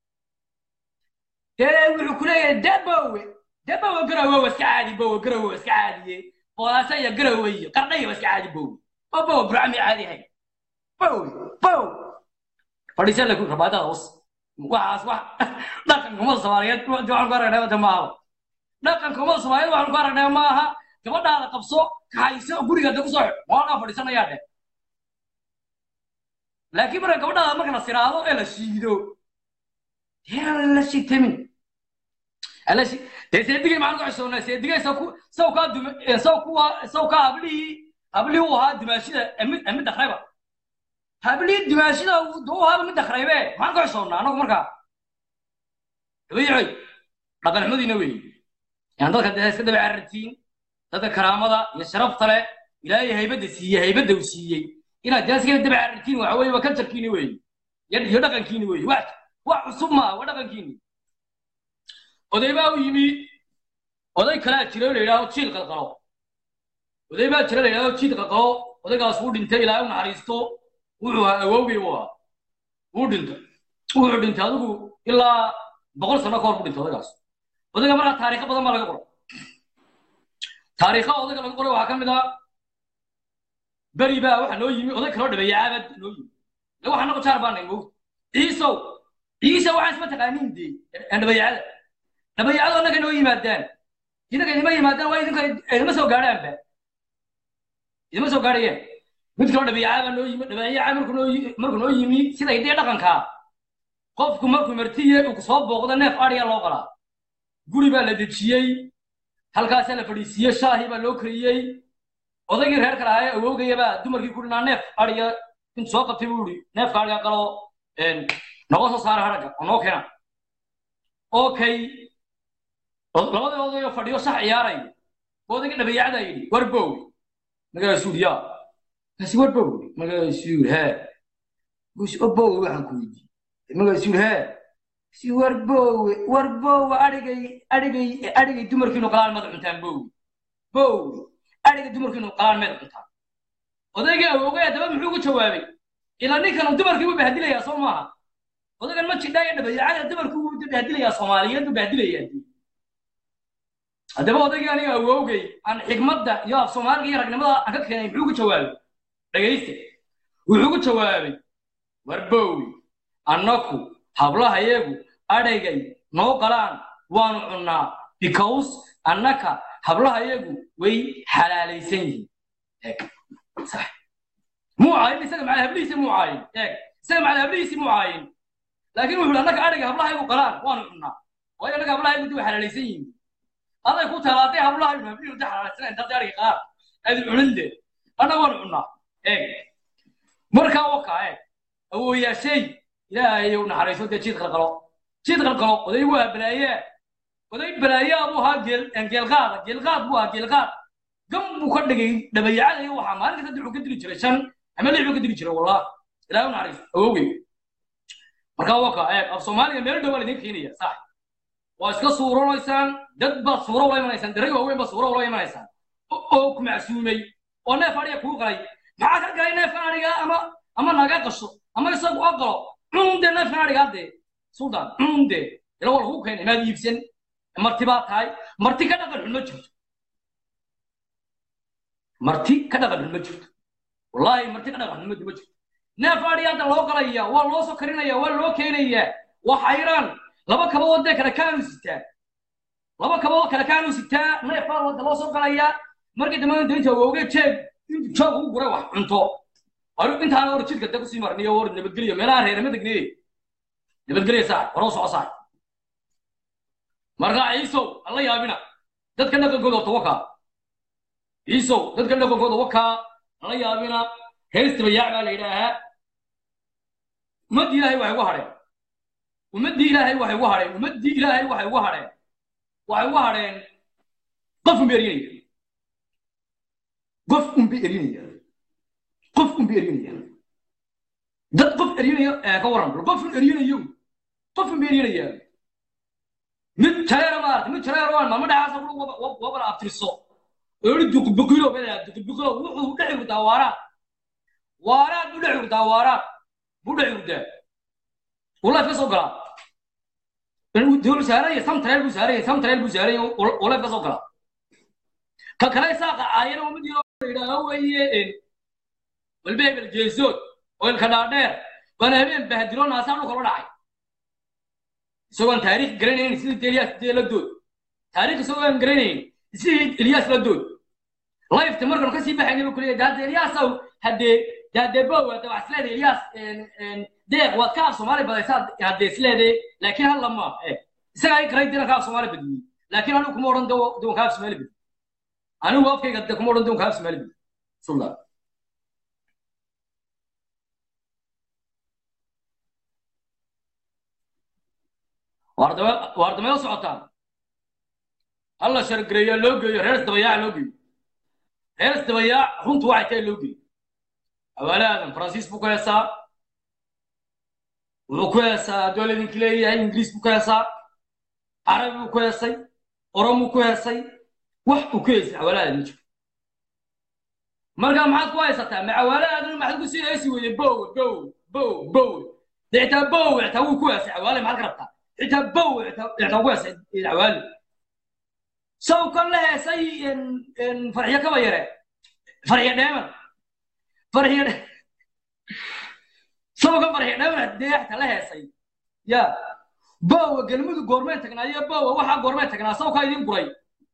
dee wuxuu ku leeyahay dabowe dabowe garowe waa iska caadi bowe garowe waa iska caadiye boolaasa iyo garowe iyo qardhaya waa iska caadi bowe oo bowe burcami caadi ahay bowe bowe fadhiisa lagu rabaadada was waxaas wax dhaqanka umada soomaaliyeed waxaan ku aragnay wada maaha dhaqanka umada soomaaliyeed waxaan ku aragnay maaha gabadhaada qabso kaxayso guriga da kusoo xidh waagaa fadhiisanayaa dheh laakiin marka gabadhaada marka la siraado ee la shiido dee la shitamin alashi dee seedigay maxaan ku xishoonnaa seedigay saw ku saw kaa duma saw kuwa saw kaa hablihii hablihii uu ahaa dumaashida mid mid dakrayba hablihii dumaashida uu ahaaba mid dakraybe maxaan ku xishoonnaa anagu markaa dabayicoy dhaqan xumadiina weeye yaan dadka dee iska daba carartiin dadka karaamada iyo sharafta leh ilaahay haybadda siiyey haybadda uu siiyey inaad dee iska daba carartiin waxa weeye waa kaljarkiini weeye iyo dhaqankiini weeye wax wax cusub maaha waa dhaqankiini oday baa u yimi oday kalaa jira oo la yidhahdo jiil qalqalo oday baa jira la yidhahdo jiil qalqalo odaygaas wuu dhintay ilaahay u naxariisto wuxuu ahaa awowgay u ahaa wuu dhintay wuxuu dhintay adigu ilaa boqol sano ka hor buu dhintay odaygaas odayga markaa taariikho badan baa laga qoray taariikha odayga laga qoray waxaa ka mid ah beri baa waxa noo yimi oday kaloo dhabeeya caabad noo yimi le waxaa nago jaar baanay mowt ciisow ciise waxaan isma taqaaniin dee dhabeeyacada dhabeeyacada annaga noo yimaadaan inaga idima yimaadaan waa idinka idima soo gaadhaanba idima soo gaadhayaan mid kaloo dhabeeyaca baa noo yimi dhabeeyaca markuu noo markuu noo yimi sida hidee dhaqankaa qofku markuu martiye uu soo booqdo neef adhiya loo qalaa guri baa la dejiyey halkaasaa la fadhiisiiyey shaahii baa loo kariyey odaygii reer kale ahaa awowgaya baa dumarkii ku dhinaa neef adhiya intuu soo qabtay buu ihi neefka adhiga qalo noga soo saara haragga oo noo keena okay labadii odayoo fadhiyo shax ciyaarayo odayga dhabeeyacdaa yidhi war bow magaasuu yidhi yaa kaasi war bow magaasuu yidhi hee gus bow waxaan ku weydiiyey magaasuu yidhi hee si war bowe war bowe adhigay adhigay adhigay dumarkiinu qalaan mada cuntaan bowe bowe adhigay dumarkiinu qalaan mada cuntaan odaygii awowgay haddaba muxuu ku jawaabay ilaa ninkan dumarkii wuu bahdilayaa soo maaha odaygan ma jidhaa iyo dhabayacada dumarkii wuu bahdilayaa soomaaliyeed buu bahdilayaa haddaba odaygii aniga awowgay aan xigmadda iyo af soomaaliga iyo ragnimada aan ka keenay muxuu ku jawaabay dhegaysta wuxuu ku jawaabay war bowe annaku hablahayagu adhaygay noo qalaan waanu cunnaa because annaka hablahayagu way xalaalaysan yihiin eeg sax muu caayin isaga macala hablihiisi muu caayin eeg isaga macala hablihiisi muu caayin laakiin wuxuu annaka adhayga hablahayagu qalaan waanu cunnaa waayo annaka hablahayagu way xalaalaysan yihiin aday ku talaaday hablahayagu hablihi wada xalaalaysan intaad adhayga qalaan aad cunin dee annaga waanu cunnaa eeg markaa wakaa eeg awooyaashay ilaahay u naxariiso dee jiid qalqalo jiid qalqalo oday waa balaaye oday balaayaa buu ahaa geel geelqaada geelqaad buu ahaa geelqaad gam buu ka dhigay dhabayacada iyo waxaa maalin kasta wuxuu ka dili jiray shan ama lix buu ka dili jiray wallah ilaahay u naxariiso awowgey markaa waka eeg af soomaaliga meel dhow baa laidin keenaya sax waa iska suuranaysaan dad baad suuro ula imanaysaan daray waaweyn baad suuro ula imanaysaan oo ku macsuumay oo neef adhiga kuu qalay maxaa ka galay neefkan adhiga ama ama naga qasho ama isagu aqalo cunde neefkan adhigaadee sultan cunde ila waa lagu keenay maad iibsan marti baa tahay marti ka dhaqan xun ma jirto marti ka dhaqan xun ma jirto wallaahi marti ka dhaqan xun ma jirto neef adhigaada loo qalaya waa loo soo karinaya waa loo keenaya waa xayraan laba kabadood dee kale kaanu sitaa laba kabadood kale kaanu sitaa neef baa wada loo soo qalaya markii dambe daynta awooge jeeg intu joog ugu guray wax cunto intaana war jidka da kusii marniyo war nabadgelyo meelaha reerama degniye nabadgelyo saax horoo soco saax markaa ciisow alla yaabina dadka dhaqankooda wata wakaa ciisow dadka dhaqankooda wakaa alla yaabina heestaba yaac baa la yidhaahaa ummaddii ilaahay waxay ugu hadheen ummaddii ilaahay waxay ugu hadheen ummaddii ilaahay waxay ugu hadheen waxay ugu hadheen qof unba erinaya qof unba erinaya qof unba erinaya dad qof erinaya ka waran bal qof un erinayo qof unba erinaya mid jareera maarata mid jareera waan mama dhacaasa wabala abtirso oori duqbukilo bela duqbukilo wuxuu dhex urdaa waaraad waaraad u dhex urdaa waaraad buu dhex hurdaa uu life ka soo galaa dowlu saaraya samtareel buu saaraya samtareel buu saaraya uu life ka soo galaa ka kale saaqa aayana umad yaro yidhaaha weeye walba hebel jeesood oo ilka dhaadheer baana habeen bahadilo naasaan dhulka la dhacay isagoon taariikh garanayn sidii eliyaas dee la dood taariikh isagoo aan garanayn sidii eliyaas la dood lifeta markan kasii baxayna buu kuleeyahay hadde eliyaasow haddee hadee bow hadde wax isleeday eliyaas deeq waad ka af soomaali badaysaa hadde isleeday laakiin hal lama isagaa i garay dina ka af soomaali badiyey laakiin anigu kuma odhan doon ka af soomaali badiy anigu afkayga de kuma odhan doon ka af soomaali badiy sulla waardameo socotaan alla shargareeyaa loo geeyo reer isdabayaaca loo geeyo reer isdabayaac runtu waxay tahay loo geeyo awaale aadan faransiis buu ku heesaa wuxuu ku heesaa hadduu laydinka leeyahay ingiriis buu ku heesaa carabi buu ku heesay oromuu ku heesay wax uu ku heesay awaale aadan ma jiro markaa maxaad ku haysataa ma awaale aadan maxaad ku sii heesi weyday bow bow bow bow dee xitaa bow xitaa wuu ku heesay awaale maxaad ka rabtaa xitaa bow xitaa ku heesay awaale saw kan la heesay farxiyo kaba yare farxiyo dheeman farxiyo saw kan farxiyo dheeman deexta la heesay ya bowa gelmadu goormeen tagnaa iyo bowa waxaa goormeen tagnaa saw kaa idin guray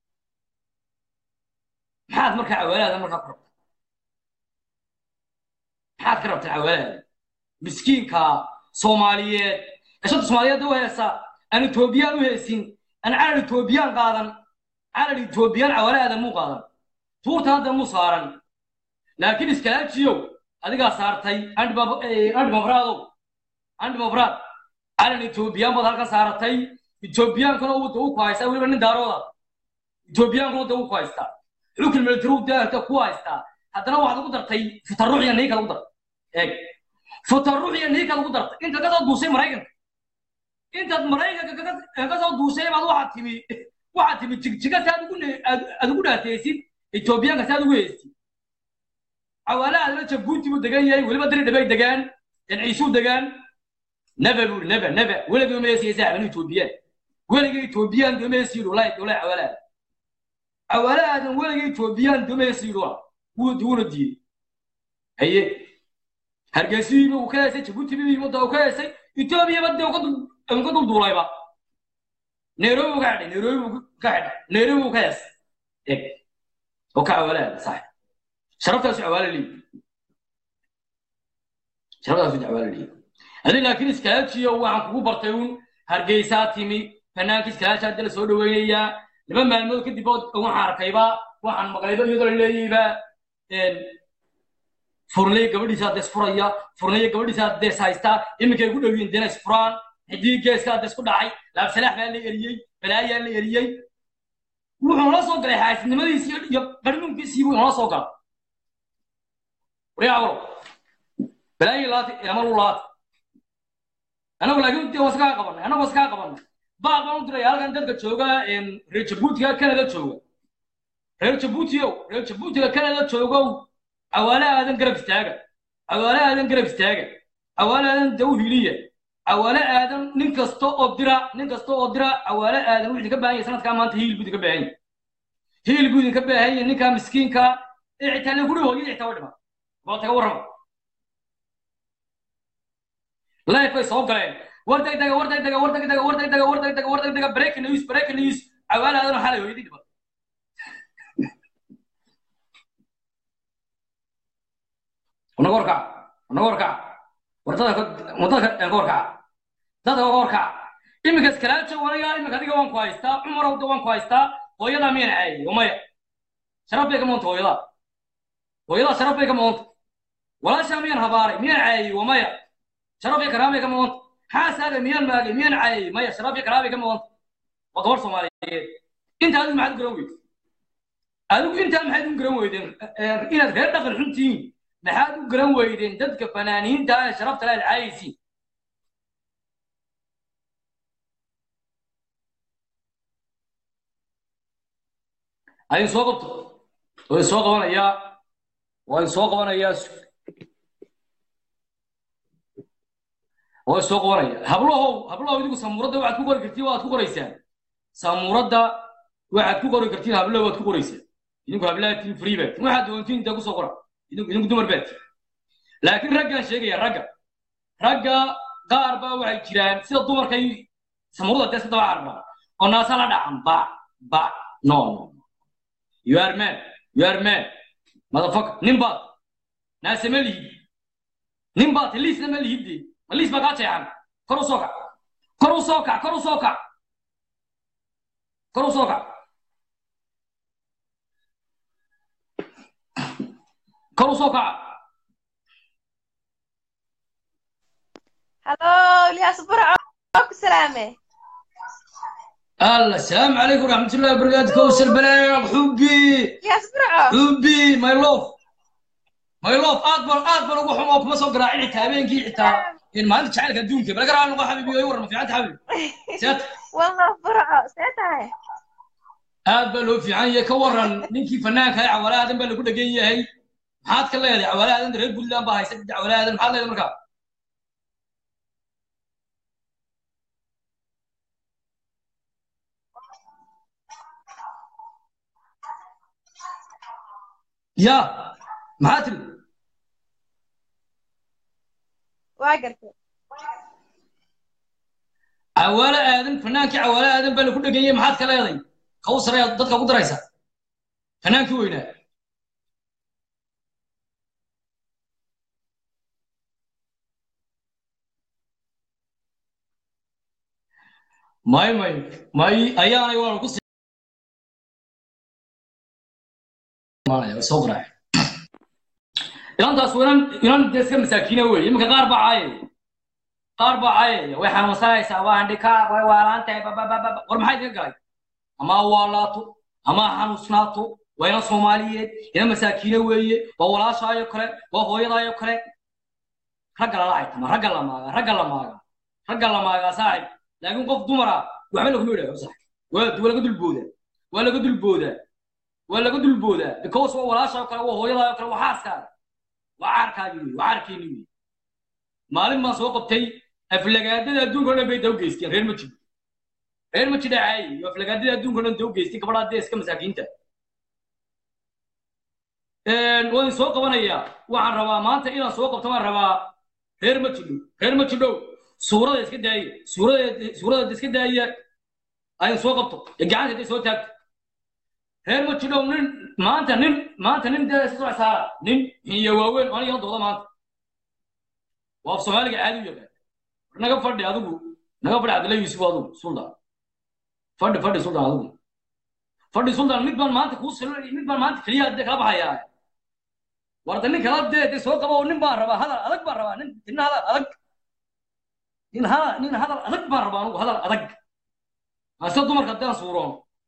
maxaad markaa cawaalaada markaa ku rabta maxaad ka rabtaa cawaalaada miskiinka soomaaliyeed eshanta soomaaliyeed u heesa aan etoobiyaan u heesin aan calan etoobiyaan qaadan calan etoobiyaan cawalaadan muu qaadan tuurta hadda muu saaran laakiin iskalaajiyow adigaa saartay andhimafraadow andhimafraad calan etoobiyaan baad halka saaratay etoobiyaankana wadda u ku haystaa weliba nin daarooda etoobiyaankana wadda u ku haystaa xukun military daahta ku haystaa haddana waxaad ugu dartay futaruuxiya niika lagu dartay eeg futaruuxiya niika lagu dartay inta ka soo duusay maraykanka intaad maraykanka ka soo duusay baad waxaad timi waxaad timi jigjiga si aad ugu aad ugu dhaateysid etoobiyaanka si aad ugu heystid cawaalahaadna jabuuti buu degan yahay weliba diri dhabay degaan ciisuu degaan naba buu naba naba weligii uma heesiya saaxiban etoobiyaan weligii etoobiyaan doma heesiyidu walaahi walaahi cawaalahaada cawaalahaadan weligii etoobiyaan doma heesiyidu wuu wuuna diiyey haye hargeysihiiba uu ka heesay jabuuti bimada uu ka heesay etoobiyaba dee uka dulduulayba nairobi buu ka xidhay nairobi buu ka xidhay nairobi buu ka heesay eg oo ka cawaalahaada sax sharaftaasu cawaala leeyi sharaftaasu cawaala leeyi adi laakiin iskaajiyo waxaan kugu bartay uun hargeysaa timi fanaanka iskaaji hadda la soo dhaweynayaa laba maalmood kadib waxaan arkayba waxaan maqlayba iyadoo la leeyayba furnay gabadhiisa hadda isfuraya furnay gabadhiisa hadda is haystaa iminkay ku dhowiyin dena isfuraan xidii geeska hadda isku dhacay laabsalaax baa la eriyey balaayaa la eriyey wuxuu nala soo galay xaasidnimadiisii iyo qarnuunkiisii buu nala soo galay waya awro balaayi laati amalu laati anagu laakiin dee waskaa qabanay anagu waskaa qabanay baaq baan u diray halkan dadka jooga reer jabuutiga canada jooga reer jabuutiow reer jabuutiga canada joogow cawaale aadan garab istaaga cawaale aadan garab istaaga cawaale aadan daw hiliya cawaale aadan nin kasta oo dira nin kasta oo dira cawaale aadan wuxuu idinka baahan yahay sanadkaa maanta hiil buu idinka baahan yahay hiil buu idinka baahan yahay ninkaa miskiinka ee xitaa la guri hooyada xitaa wa dhima bal taga warrama life bay soo galeen war degdega war degdega war degdega war degdega war degdega war degdega breaking news breaking news cawaale aadan xalay hooyadii dhiman unaga warkac unaga warkac war dadka wadadka ka warkaca dadka ka warkaca iminka iskalaajo waniga iminka adiga waan ku haystaa cumarow da waan ku haystaa hooyadaa miyan caayay umaya sharaf bay ka moonta hooyadaa hooyadaa sharaf bay ka moonta walaashaa miyan habaaray miyan caayay umaya sharaf iyo karaamay ka moonta xaasaaga miyan maagay miyan caayay maya sharaf iyo karaamay ka moonta waa gabar soomaaliyeed inta adigu maxaad u garan weyday adigu intaa maxaad u garan weydeen inaad reer dhaqan xun tihiin maxaad u garan weydeen dadka fanaaniinta ee sharafta leh caayaysiin ayin soo qabto waa soo qabanayaa waa soo qabanayaa oo soo qoranaya hablahow hablahow idigu samuuradda waxaad ku qori kartiin waad ku qoraysaan samuuradda waxaad ku qori kartiin hablahow waad ku qoraysaan idinku hablahatiin free baad waxaad doontiin intaa kusoo qora idinku idinku dumar baad laakiin raggaan sheegaya ragga ragga qaar baa waxay jiraan sida dumarkay samuurada dee iska daba carra oo naasa la dhacan ba ba no no you are man you are man motherfucker nin baad naase ma lihid nin baad liisna ma lihidde ma liis baa kaa jeexan kor u soo kac kor u soo kac kor u soo kac kor u soo kac kor u soo kac هلو الياس برعو سلامة الله السلام عليكم ورحمة الله وبركاته كوثر بلاغ حبي الياس برعو حبي ماي لوف ماي لوف اكبر اكبر ugu xumo kuma soo garaacin xitaa habeenkii xitaa in maalinta jacaylka adduunka bala garaac noqo xabiibi way waran fiicanta xabiib seet والله برعو سيتها aad baa loo fiican yahay ka waran ninkii fanaanka ah cawalaadan baa lagu dhegan yahay maxaad ka leedahay cawalaadan reer puntland baa haysa cawalaadan maxaad leedahay markaa ya maxaa tiri واقرت cawaale aadan fanaankii cawaale aadan baa lagu dhegan yahay maxaad ka leedahay kawsar ayaad dadka ku daraysa fanaankii weynaa may may may ayaanay waa lagu soo qaraac ilantaas inan inan dee iska masaakiina weeye iminka qaar baa caayaya qaar baa caayaya way xanuunsanaysaa waa handhikaa way waalaantahay babababa war maxaa idinka galay ama ha waalaato ama ha xanuusnaato waa inan soomaaliyeed inan masaakiina weeye waa walaashaayo kale waa hooyadaayo kale ragga lala aytama ragga la maaga ragga la maaga ragga la maagaa saaxib laakiin qof dumara waxba laguma idhaaho sax waa waa laga dulboodaa waa laga dulboodaa waa laga dulboodaa because waa walaashaayo kale waa hooyadaayo kale waa xaaskaaga waa caarkaagi wey waa caarkeeni wey maalin baan soo qabtay aflagaadada adduunka o dhan bay daw geysteen reer ma jiro reer ma jidha caayi iyo aflagaadada adduunka o dhan daw geystay gabadhaa dee iska masaakiinta waan soo qabanayaa waxaan rabaa maanta inaan soo qabto waan rabaa reer ma jidho reer ma jidhow suurada iska daaya suurada suurada iska daaya ayaan soo qabto ee gacanta hadday soo taagto reer ma jidhow nin maanta nin maanta nin dee iska soo saara nin iyo waaweyn oo aniga dooda maanta waa af soomaaliga caadi u yaqaan naga fadhi adigu naga fadhi cabdilla yuusuf adigu suldan fadhi fadhi suldan adigu fadhi suldan mid baan maanta kuu silo mid baan maanta keliya dee kala baxayaa warda nin kala dee dee soo qabo nin baan rabaa hadal adag baan rabaa nin nin hadal adag nin hadal nin hadal adag baan rabaa anigu hadal adag ase dumarka haddaan suuroon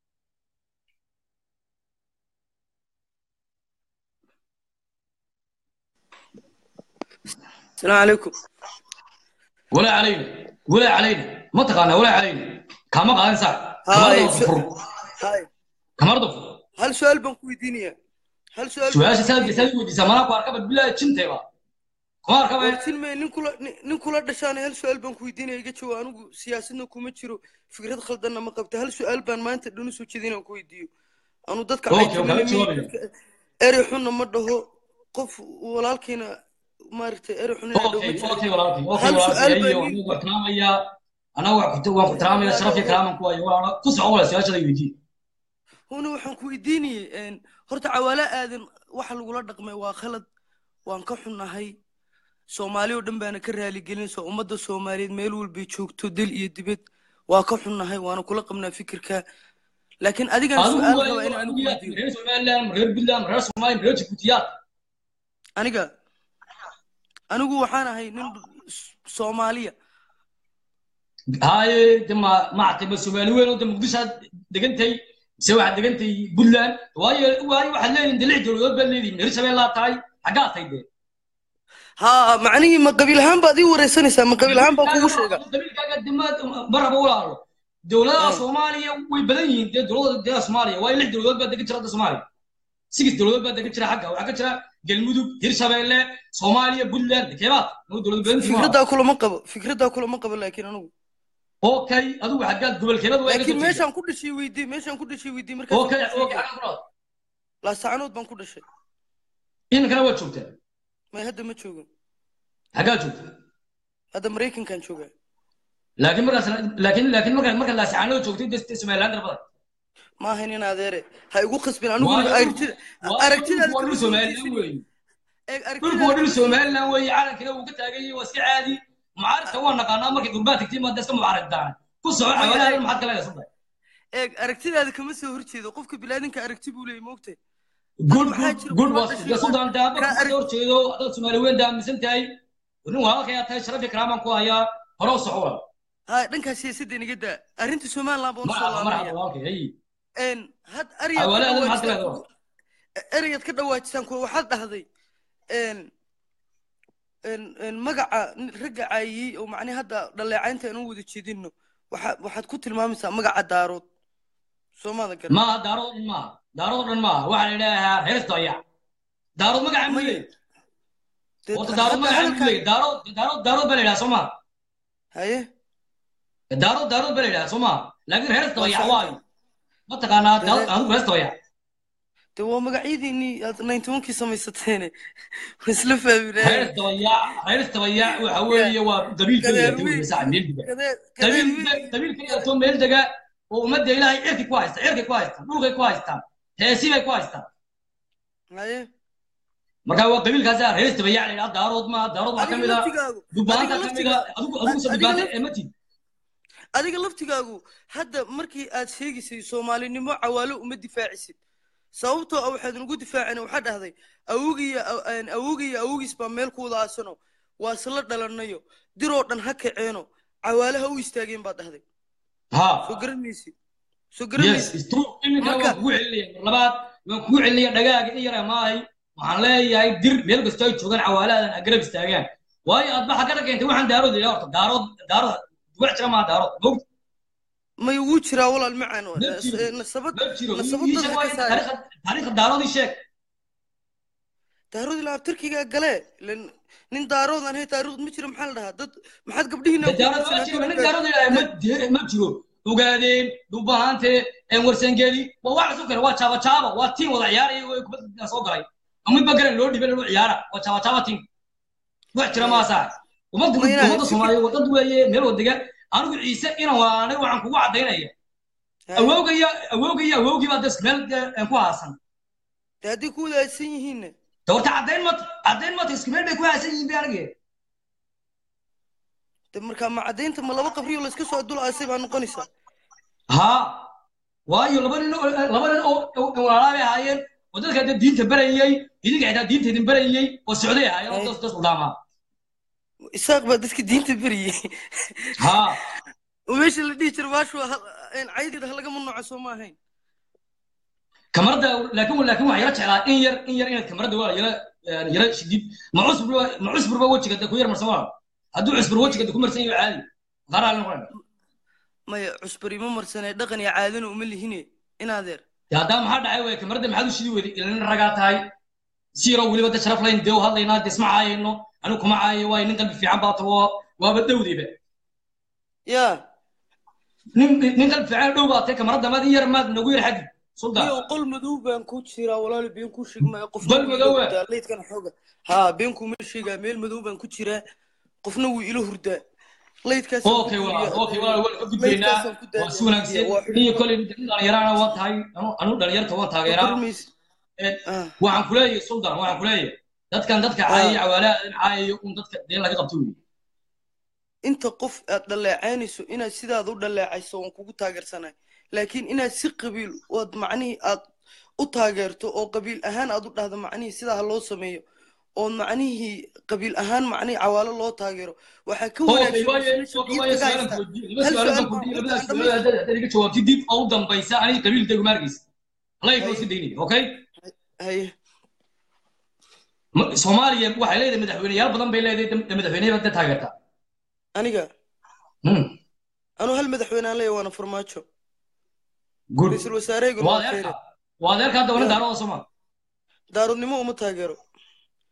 السلام عليكم ولا علينا ولا علينا ما تقانا ولا علينا كما قال صح هاي كما س- ضفر هاي كما ضفر هل سؤال بنكو دينيا هل سؤال سؤال سال سال ودي زمان اكو اركب بالله تشنتي با كما اركب wartin may nin kula nin- nin kula dhashaan hal su-aal baan ku weydiinaya iga jawaab anigu siyaasadna kuma jiro fikrad khaldanna ma qabta hal su-aal baan maanta dhan usoo jeedin aan ku weydiiyo anu dadka Okay, caykamina okay, miyi sorry. dadka erey xunna ma dhaho qof walaalkiina maaragtay erey xun inaa dhaho ma اوكي اوكي jecli ولكن اوكي هل سؤال ولكن ايوه بني- انا واحترام يا انا واحد واحترام يا شرف يا كلامك كويس ولا كسع ولا سؤال شيء يجي huna waxaan ku weydiinayay horta cawaale aadan waxa lagula dhaqmay waa khalad waan ka xunnahay soomaali oo dhan baana ka raaligelinaysa ummadda soomaaliyeed meel walbay joogto dal iyo dibad waa ka xunnahay waana kula qabnaa fikirka laakiin adigaan su-aal rabaa in aan ku weydiiyo رئيس سومالي رئيس بالله رئيس سومالي رئيس جبوتيات aniga anigu waxaan ahay nin soomaaliya هاي دما ما اعتبر سومالي وين انت مقدس دقنتي سوى واحد دقنتي بلان واي واي واحد لين دلع دولود بلدي رئيس بالله تاي حقات هيدي haa macnihii ma qabiil ahaan baad ii wareysanaysaa ma qabiil ahaan baan kugu sheega qabiilkaaga dimaad marra ba walaalo dowladaha soomaaliya way badan yihiin dee dowladda dee soomaaliya waayo lix dowladood baa degan jira hadda soomaaliya six dowladood baa degan jira xagga waxaa ka jira galmudug hirshabeelle soomaaliya puntland keebaad noo dowlad goboleedkii maaha fikraddaa kulama qabo fikraddaa kulama qabo laakiin anigu okay adigu xaggaad gobolkeebada waa laakiin meeshaan ku dhashay weydii meeshaan ku dhashay weydii markaas okay okay xaggaad ku nool laasacanood baan ku dhashay iminkana waad joogtaa may hadda ma joogo xaggaad joogtaa hadda maraykankaan joogaa laakiin markaas laakiin laakiin marka marka laasicaanada joogtay dee somaliland darbada ma ahayn in adeere ha igu khasbin anigu Waayo, aragtida aragtidaada waa dhul kama somaliland soo weeye eeg dhulku waa dhul aragtidaada somaliland weeye calankina wuu ka taagan yahay waa iska caadi mucaaradka waa naqaanaa markay gurbaa tagtay maad iska mucaaradtaan ku soco xawalaha maxaad kala gasantay eeg aragtidaada kama soo horjeedo qofka bilaadanka aragti buu leeyahy moogtay good maxaa good jira good kuma waa dhashay sida sudan daaba ka ka arag- horjeedo dad soomaali weyn daaminsan tahay nin waa halkayaa tahay sharaf iyo karaamaan ku hayaa hore u soco wala ha dhankaas siyaasadda inaga daa arrinta somaliland baan usoo marxaba marxaba laabanaya walaalkay hay n had ariyaad ka xawalaha maxaad kala dhawaajisaan gasantay erayaad ka dhawaajisaan kuwa waxaad dhahday n n n magaca nin- ragga caayiyey oo macnaha hadda dhaleecaynta aan u wada jeedino waxaa waxaad ku tilmaamaysaa magaca daarood soo maada garan maaha daarood dhan maaha daarood dhan maaha waxaa la idhaahaa hees doya daarood magaca mu Maya. leeyahay Dee horta hadda daarood magaca mu hadalkaa- leeyahay daarood daarood daarood baa la yidhaha soo maha haye daarood daarood baa la yidhaha soo maha laakiin hees doya sax. waayo ma taqaanaa Dee- daarood adigu hees doya dee waa magacyadiinii aad ninety onkii samaysateene waa isla fahminaaye hees doya hees doya waxa weeye waa qabiilka Gadeer leeyahay wiil. masaxa meel diga Kadee- kadee qabiil wiil- qabiilka leeyahay meel dega oo ummadda ilaahay cirki ku haysta cirki ku haysta dhulkay ku haystaan heesi bay ku haystaan haye marka waa qabiilkaasa hees doya la yidhaha daarood maaha daarood waxaa ka adiga mid ah laftigaagu dubaanta adiga ka mid ah laftigaa- adigu adigu soo adiga dubaanta laf- ee matid adiga laftigaagu hadda markii aad sheegaysay soomaalinimo cawaalo uma difaacisid sababtoo ah waxaad nagu difaaceen waxaa dhahday awogiyo awogiyo awogiis baa meel ku wada aasano waa isla dhalanayo diroo dhan ha kaceeno cawaalaha u istaageen baad dhahday ha soo garan maysid soo yes garan maysid it's true iminkana Marka- waan kugu celinaya mar labaad waan kugu celinaya dhagaaga in yara maahay waxaan leeyahay dir meel kasta ay joogaan cawaaladan agarab istaagaan waayo aad baxa ka keentay waxaan daarood ilaa horta daarood daarood wax jira maaha daarood mogt may wuu jiraa walaal macaan Ma jiro. nasabad ma jiro nasabad ii dadka sheeg ka waayo saari taariikhda taariikhda daarood ii sheeg daarood ilaa abtirkigaa gale ilen nin daarood aan hay taariikhd ma jiro maxaa la dhahaa dad maxaad gabdhihiina ku daarood ma guursan jiro nin haddana daarood ilaahay ma jiro ma jiro ogaadeen dhubahante warsangeli waa wax isu kale waa jaaba jaaba waa tiin wada ciyaaraya oo kubadda soo galay ama midba garan loo dhibay loo ciyaara waa jaaba jaaba tiin wax jira ma saa ummadda Ma inaa- ummadda Soomaaliyeed wadad weeye meel wadaga anigu ciise inaan waanay waxaan kugu cadaynaya awowgaya awowgaya awowgii baa das meel eh, ku haasan dee haddii ku wadaadsan yihiinna doorta cadayn ma cadayn ma isku meel bay ku haasan yihiin bay anige de markaa ma caddaynta ma laba qabriyo layska soo dul aasay baa noqonaysaa ha waayo laba nin oo laba nin oo oo walaalaha bay ahaayeen oo dadka hadda diinta barayay idinka xitaa diinta idin barayay oo socday ahaayeen oo das das udaamaa isaaq baa dadka diinta beriyey ha oo meesha la dhihi jira baashu caydeeda halaga mamnuuca soo ma ahayn kamarada laakiin laakiin waxaa yara jeclaa in yar in yar inaad kamarada waa yara yara shidid ma cusbur ma cusburba wejiga da ku yar marsan waa hadduu cusbur wejiga da ku marsan yahay caadi qaraa la noqon maya cusbari ma marsanee dhaqan iyo caadana uma lihine in adeer ya haddaa maxaa dhacay way kamarada maxaad u shidi weyday ilin ragaa tahay siiro weliba da sharaf layn dee u hadlaynaa dee isma caayayno anigu kuma caayo waayo nin qalbi fiican baa tago waaba dhowdiiba ya nin nin qalbi fiican dhow baa tahay kamarada maad in yar maad nagu yar xaddi suldan iyo qol madow baan ku jiraa walaali been ku sheegmaya qofna Qol wuu madow ila ah? hurdaa leydkan xooga ha been kuma sheegaa meel madow baan ku jiraa qofna wuu ila hurdaa leydkaas okay waa okay waa waan ka gudbaynaa waa si wanaagsan iyo kolay dhalinyarana waa tahay anu anu dhalinyarta waan taageeraa waxaan kuleeyahay suldan waxaan kuleeyahay dadkan dadka caayaya cawaalaha caayayo un dadka deen laga qabto wey inta qof aad dhaleecaynayso inaad sidaad u dhaleecayso waan kugu taageersanay laakiin inaad si qabiil ood macnihii aad u taageerto oo qabiil ahaan aad u dhahdo macnihii sidaa ha loo sameeyo oo macnihii qabiil ahaan macnihii cawaalo loo taageero waxaa ka okay wanaagsan waayo meesha okay waayo diinta ka su'aalan haysta ku weydiin laba hal su'aal su'aal baan ku baan weydiin ku labada aan su'aal haddaad haddaad iga jawaabtid dib oo u dambaysa aniga qabiilkaygu ma arkaysa allah ikoo si daynaya okay haye Ma- soomaaliya waxay leedahay madaxweyneyaal badan bay leedahay dam- madaxweyneyaal dad taageerta aniga Hmm, anuu hal madaxweynaan leeya waana farmaajo good ra-iisul wasaarahayguna waa waa adeerka kheyre waa adeerka hadda wana Ya. daarooda soomaa daaradnimo uma taageero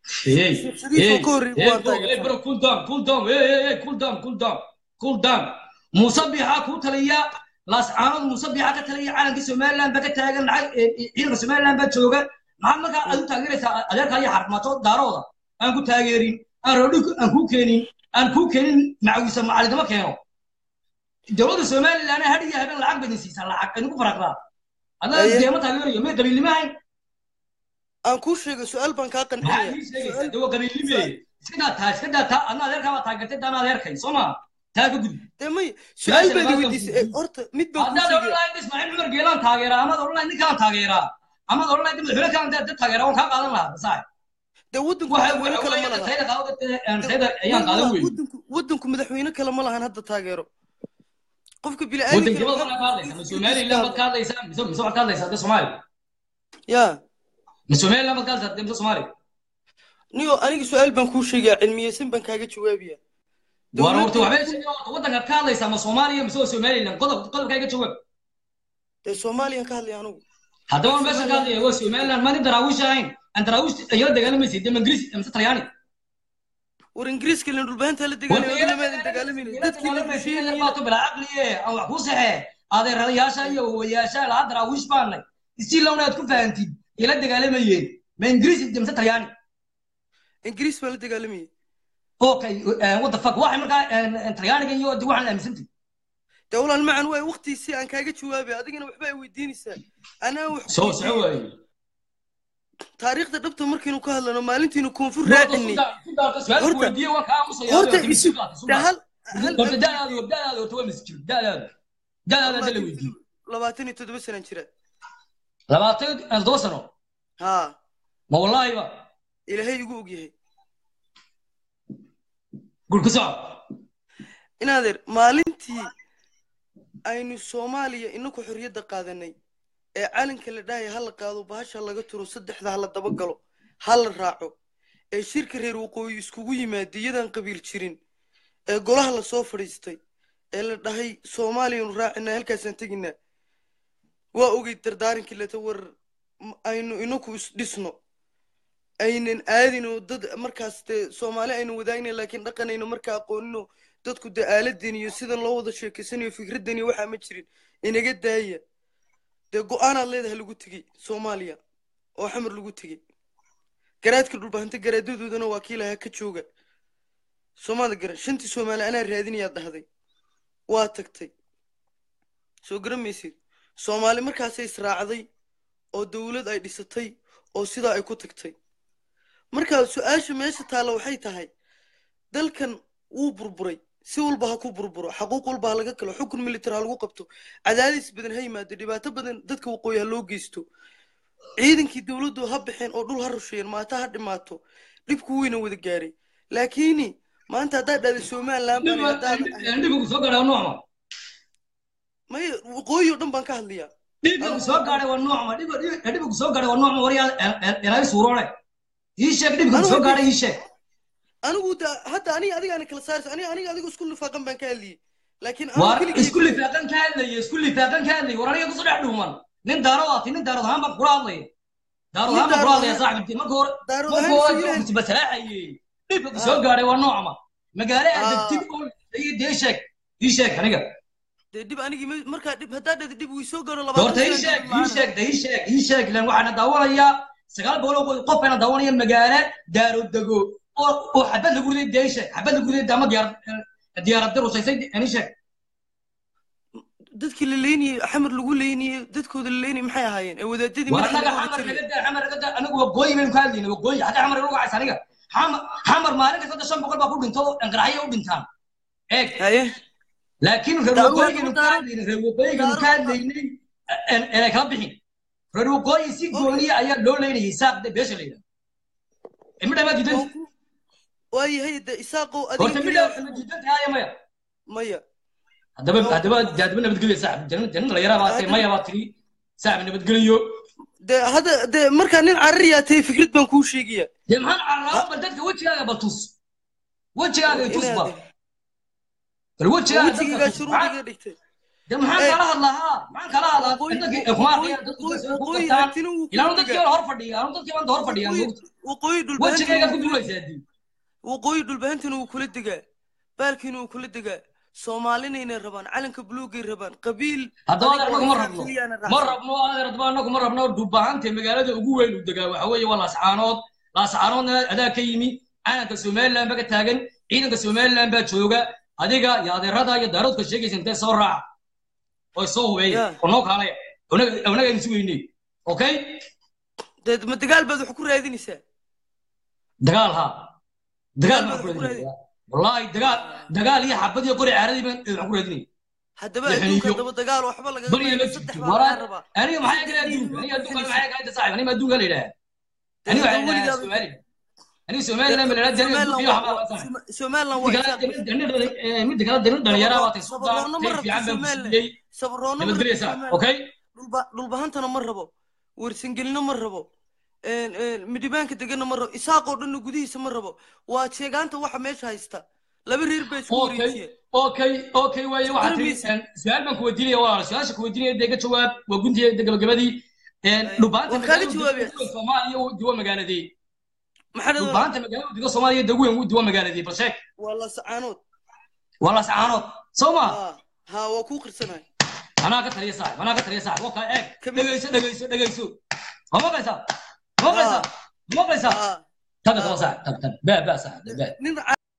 Hey, Shariif oo hey, ka horreeyay hey, waan bro, hey, taageersan. bro, cool down, cool down, hey, hey, hey, cool down, cool down, cool down. Muuse Biixaa kuu taliya laascaanood Muuse Biixaa ka taliya calanka Somaliland baa ka taagan lacag eh, eh, ciidanka Somaliland baa jooga maxaad markaa aad u taageeraysaa adeerkaa iyo xarmaato daarooda aan ku taageerin aan roodhi aan kuu keenin aan kuu keenin macawiisa macalidama keeno dowladda Somaliland hadh iyo habeen lacag baydin siisaa lacag ay nagu faraqdaa adna Aye. Aye. deema taageerayo may qabiilnimo ahayn aan kuu sheegay su-aal baan kaa maxaa qancinaya ii sheegaysaa de waa qabiilnime iska daa taa iska daa taa adna adeerkaa baa taageertay daana adeerkay soo ma taa ka gudub dee may su-aal Su-aasha baad labaad weydiisay baan ee, horta mid baan kuu haddaad sheegaya odhan lahayd ismaaciil cumar geelaan taageeraa amaad odhan lahayd ninkaan taageeraa amaad odhan lahayd madaxweyne kaan dad taageeraa waan kaa qaadan lahaa basaay dee waddanku waxa madaxweyne kale ma laha tayda qaado Dee- tayda ayaan qaadan weyn waddanku waddanku madaxweyne kale ma lahan hadda taageero qofka wadankii baad bini'aadamka ka hadlaysaa ma somaliland baad ka hadlaysaa mise mise waxaad ka hadlaysaa de soomaali ya ma somaliland baad ka hadlaysaa de mise soomaali niyo aniga su-aal baan kuu sheegaya cilmiyeysan baan kaaga jawaabaya war horta Dowladda- waxbay sheegay horta waddankaad ka hadlaysaa ma soomaaliya mise waa somaliland qodob qodobkayga jawaab dee soomaaliyaan ka hadlaya anigu haddaba waan meeshan ka hadlaya waa somaliland maadin daraawiish ahayn aan daraawiish ayala dagaalamaysa de ma ingiriis mise talyaani war ingiriiska len dhulbahantaa la dagaalamay lamaadan dagaalamayna dadkii la heshiinayay baato bila caqliye aan wax ku saxe adeeradayaasha iyo wayaasha lahaa daraawiish baanay isii lowna aad ku fahantid ila dagaalamayeen ma ingiriis mise talyaani ingiriis baa la dagaalamayay okay what the fuck waxay markaa talyaaniga iyo de waxaan aaminsantay dee walaal macan waay waqtiisii aan kaaga jawaabay adigana waxba ay weydiinaysaa anaa wax soo soco waaye taariikhda dhabta markaynu ka hadlano maalintiinu koonfur raacinay su-aal weydiiye waan kaa aamusaya horta isu dee hal hal horta da'daadu da'daadu horta waa masjid da'daadu da'daadu hadda la weydiiye labaatan iyo toddoba sanaan jira labaatan iyo toddoba sano haa ma wallaahi ba ilaahay igu ogyahay gurka soco inaadeer maalintii aynu soomaaliya inaku xorriyadda qaadanay ee calanka la dhahaya ha la qaado bahasha laga turo saddexda ha la daba galo ha la raaco ee shirka reer waqooyi iskugu yimaada iyadaan qabiil jirin ee golaha lasoo fadhiistay ee la dhahay soomaaliyanu raacinaa halkaasaan teginaa waa ogey dardaarankii leta war m- aynu inaku isdhisno aynan aadino dad markaas dee soomaali aynu wadaagna laakiin dhaqanayno markaa aqoonino dadku dee aaladan iyo sidan loo wada sheekeysanayo fikraddan iyo waxaa ma jirin inaga daaya dee go-aanaad leedahay lagu tegey soomaaliya oo xamar lagu tegey garaadka dhulbahanta garaadadoodana waa kii lahaa ka jooga soomaada garan shantii soomaali anaa raadinayaad dhahday waa tagtay soo garan maysid soomaali markaasay israacday oo dowlad ay dhisatay oo sidaa ay ku tagtay marka su-aasha meesha taalla waxay tahay dalkan wuu burburay si walba ha ku burburo xaquuq walba ha laga kalo xukun militar ha lagu qabto cadaadis badan ha yimaado dhibaato badan dadka waqooyi ha loo geysto ciidankii dowladdu ha baxeen oo dhul ha rusheeyeen maata ha dhimaato dhibku weyna wada gaaray laakiini maanta haddaad dhahda somaliland baan haddaan dhibigu soo gaadhay waa noocma maya waqooyi oo dhan baan ka hadlayaa dhibigu soo gaadhay waa noocma dhibigu soo gaadhay waa noocma waryaa ilaahay suuroole ii sheeg dhibigu soo gaadhay ii sheeg anigu da hadda aniga adigaana kala saaraysa aniga aniga adiga isku lifaaqan baan ka hadlayay laakiin anigu war keligay- isku lifaaqan ka hadlaya isku lifaaqan ka hadlaya war aniga kusoo dhex dhuuman nin daarood aati nin daarood ahaan baan kula hadlaya daarood ahaan baan kula hadlaya saaxibti marka hore Daarood marka ahaan hore Soomaaliland- kusbasalaaxayey dhibigu soo gaadhay waa noocma magaalo aad Ah. degtid oo ii dee sheeg ii sheeg aniga dee dhib anigii ma- markaa dhib haddaa dhada dhib wii soo gaaro horta ii sheeg ii sheeg de ii sheeg ii sheeg ilan waxaana daawanayaa sagaal boqol oo qof bayna daawanaya magaalo daaro dego oo oo xabad lagu riday dee ii sheeg xabad lagu riday daama diyaar diyaarad dirusaysay ii sheeg dadkii la leynayey xamar lagu leynayey dadkooda la leynayey maxay ahaayeen ee wadaadadii war madaxa anaga laga wada xamar tagay. naga daa xamar naga daa anigu waqooyi baynu ka hadlayna waqooyi xagga xamar ilu gacaysa aniga xamar xamar maalin kasta hadda shan boqol baa ku dhinto oo qaraxyo u dhintaan eeg haye laakiin reer Daarood- waqooyiganu ka Daarood- hadlaynay reer waqooyiganu ka Daarood- hadlaynay inay kala bixin reer waqooyi si gooniya ayaa loo leynayay saaqde beesha la yidhaha midha maa diidan waayahay de isaaqow horta adiga midha keliya ma diidan tahay maya maya haddaba haddaba haddaba nabadgelyo saaxib janan janan dhalinyara baa tahay maya baa tiri saaxib nabadgelyo de hadda de markaa nin carariyaa tahay fikrad baan kuu sheegaya dee maxaan carraabo bal dadka wejigaaga bal tus wejigaaga i tus bal bal wejigaaga dadka wejigigaa tus shuruudiga dhigtay de maxaan Eh, kala hadlaa ha maxaan kala hadlaa waqooyi- dadkii kuma waqooyi- arkaya dadku waqooyi- dadku waqooyi qabtaan hartina wuu ilaanu kula dadkii degaa. hor fadhiya anu dadkii baan hor fadhiya Waqooyi- waqooyi dhulbahantina wejigayga wuu ku kula- duulaysaa dii waqooyi dhulbahantina wuu kula degaa baalkiina wuu kula degaa soomaalinayna rabaan calanka buluugay rabaan qabiil haddaba adiga anagu ma oo rabno keliyana ma raacsan. rabno adeer haddaba anagu ma rabno dhubahante magaalada ugu weyn uu degaa waxa weeye waa laascaanood laascaanoodna adaa ka yimi calanka somaliland baa ka taagan ciidanka somaliland baa jooga adiga iyo adeerada iyo daaroodka sheegaysa intee soo raaca oo soo hubeeya Yeah. oo noo kaalaya onaga aynu sugaynay okay dee ma dagaal baad wax ku raadinaysaa dagaal ha dagaal Dagaal baan ku baad ku raadinaya wallaahi dagaal dagaal iyo xabad iyo qori caaradii baan waxaan ku raadinaya haddaba Iyo adduunka xiniyo. haddaba dagaal waxba laga bariya ma saddex jirto baa waraa laga rabaa aniga maxaa kale adduunka aniga adduunka maxaa kale saaxib aniga adduunka la yidhaha aniga waxaa la yidhaha somaliland aniga somaliland ma la yidhaha aniga adduunka iyo waxbaa la saaxib somaliland waa midda kale midda kale dana dhalinyara waa tay suudaan Sabarroonna ma tay rabto fiican baan ku Somaliland. siiyey sabroona ma nabadgelyasa rabo okay dhulba- dhulbahantana ma rabo warsangelina ma rabo een- een, midhibaanka degana ma rabo isaaqoo dhanna gudihiisa ma rabo waa jeegaanta waxa meesha haysta laba reer baa isku okay wareejiya okay okay waaye waxaa tiri Darmiisa. su-aal baan ku weydiinaya walaal su-aasha ku weydiinaya dee ka jawaab waa guntiga gabagabadii dhubaanta waan kaaga magaalada jawaabaya. ugu weyn soomaaliya uu duwa magaaladii maxaa dhada dhubaanta magaalada udiga soomaaliya dee ugu weyn uu duwa magaaladii bal sheeg waa la sacaanood waa laascaanood soo ma ha ha waa kuu qirsanahay anaa ka taliya saaxib anaa ka taliya saaxib wakaa eeg Kamid- dhegayso dhegayso dhegayso ma maqlaysaa ma maqlaysaa ma maqlaysaa ha taga taba saaxib tag tag baa baa saaxib baa nin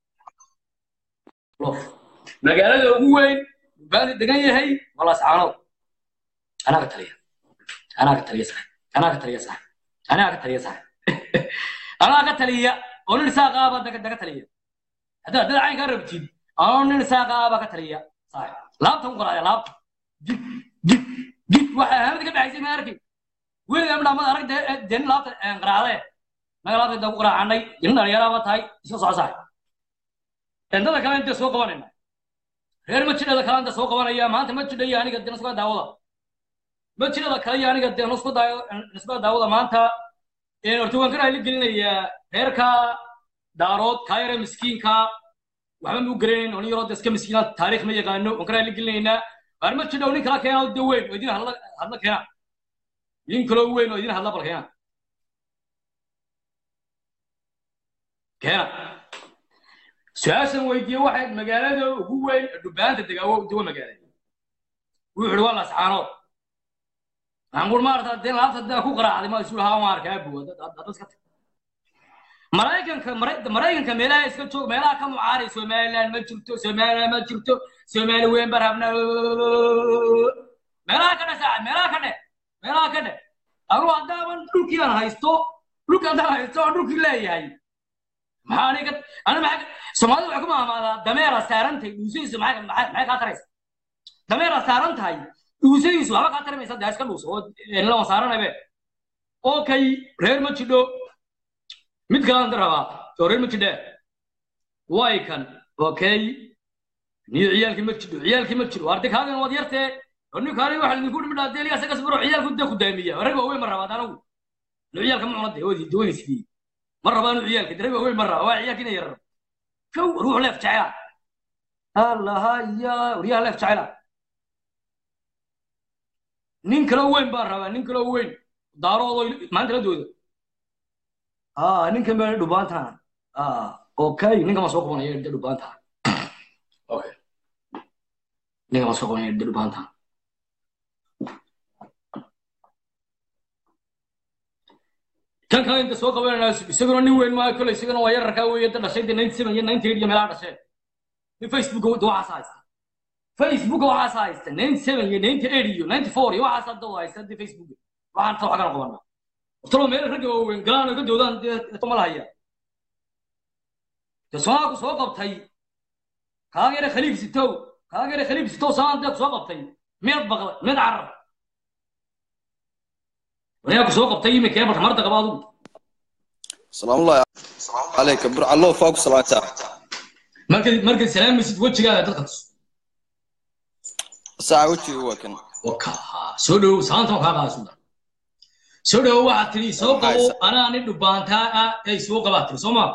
lof magaalada ugu weyn baani degan yahay waa laascaanood anaa ka taliya anaa ka taliya saaxib anaa ka taliya saaxib anaa ka taliya saaxib anaa ka taliya oo nin saaqaaba daga daga taliya haddaad dad caynkaa rabtid anoo nin saaqaaba ka taliya saaxib laabta ku qaraaya laabta jig jig jig waxa ahaamada ka dhaxaysay ma arkin weligaa midhaamada arag dee dee nin laabta qaraacdee naga laabta intaan ku qaraacanay nin dhalinyaraaba tahay iska soco saaxib dendada kale intee soo qabanayna reer majidhada kale inta soo qabanaya maanta majidha iyo aniga dee nasba daawada majidhada kale iyo aniga dee nasba daayo nasba daawada maanta een horta waan ka raali gelinayaa reerka daarood kaa yare miskiinka waxba ma u garanayn oo nin yaroo dee iska miskiina taariikh ma yaqaano waan ka raali gelinaynaa waar majidha nin kala keena oo dee weyn oo idin hadla hadla keena nin kaloo weyn oo idin hadla bal keena keena su-aashan weydiiye waxay magaalada ugu weyn ee dhubaanta degaawo duwa magaalada wuxuu ihi waa lascaanood waxaan kuuri maarata dee laabta daa ku qaraacday ma isu lahaa maar kaa buwa dad iska tag maraykanka Mara- maraykanka meelaha iska joog meelaha ka mucaaray somaliland ma jirto somaliland ma jirto somali weyn baan rabnaa meelaha ka dhe saaxib meelaha ka dhe meelaha ka dhe anu haddaaban dhulkii aan haysto dhulkii haddaan haysto aan dhulkii leeyahay maxaa aniga ana maxaa soomaalida waxay ku maamaadaa dameera saaran tahay dhuusadiisu maxay maxay maxay kaa taraysa dameera saaran tahay dhuusadiisu waxba kaa taramaysa dee iska dhuuso oo la waan saaranabe okay reer ma jidho mid kalaan ka rabaa oo reer ma jidhe way kan okay niyo ciyaalkii ma jidho ciyaalkii ma jiro arday kaagan waad yartee oo ninkaani waxa idinku dhimi dhaa dee isagas baro ciyaalku dee ku daamiya rag waaweyn ma rabaa anagu no ciyaalka ma cuna dee wadi dawani sidii ma rabaa inuu ciyaalka dee rag waaweyn ma rabaa waa ciyaalka inay yarar kow ruux leef jecela allaha ya waryaha leef jecela nin kaloo weyn baan rabaa nin kaloo weyn daaroodoo maanta la dooda ah ninkan baa dhubaantaan ah okay ninkan ma soo qabanaya de dhubaantaan okay ninkan ma soo qabanaya de dhubaantaan kan kale inta soo qabanayna isaguna nin weyn maayo kole isaguna waa yararkaa weeye da dhashay dee ninety seven iyo ninety eight iyo meelaha dhasheen nin facebook waxaas haysta facebook waxaas haysta ninety seven iyo ninety eight iyo ninety four iyo waxaas hadda haysta dee facebook waxaan ta waxaan qabanaa talo meel ragga waaweyn galaan oo ka doodaan dee toma lahaya dee soomaalku soo qabtay kaaga yare khaliif sitow kaaga yare khaliif sitow soomaal dee ku soo qabtay mid baqday mid carar wanaag ku soo qabtay iminka ee marka marda qaba adugu السلام الله عليك بر الله فوق صلاته markay markay salaamaysid wejigaaga dadka tus ساعة وجهي هو كان waka soo dhow saanta kaa qaada suudan soo dhow waxaad tidhi soo qabo anaa nin dhubaantaa ah ay soo qabaa tiri soo maa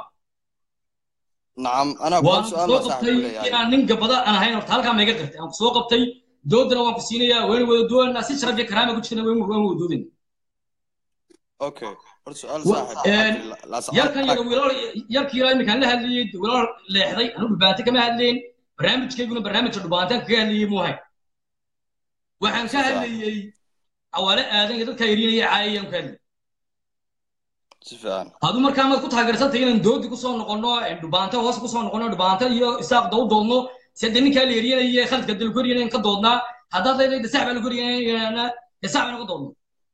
نعم أنا waan أقول سؤال soo ما ساعة qabtay كله يعني inaan nin gabada aan ahayn horta halkaa mayga qirtay aan soo qabtay doodana waan ku siinayaa waynu wada doonanaa si sharaf iyo karaama ku jirna waynu waynu wada doodayna okay horta su-aal Wa- een, yarkan yada wiilal yarkii ilaa iminkaan la hadlayay wiilal leexday anu dhubaante kama hadlayn barnaamijkayguna barnaamijka dhubaantaan kaga hadlayay muu ahayn waxaan ka hadlayey awaale aadan iyo dadka yarinaya caayayaan ka hadlayay si fiican adu markaa maad ku taageersantay inaan doodi kusoo noqono dhubaanta hoos kusoo noqono dhubaanta iyo isaaqda u doodno sida ninkaa la eryanaya khaladka dal ku eryanaya ka doodnaa haddaad leedahay dasax baa lagu eryanayana dasax bayna ka doodno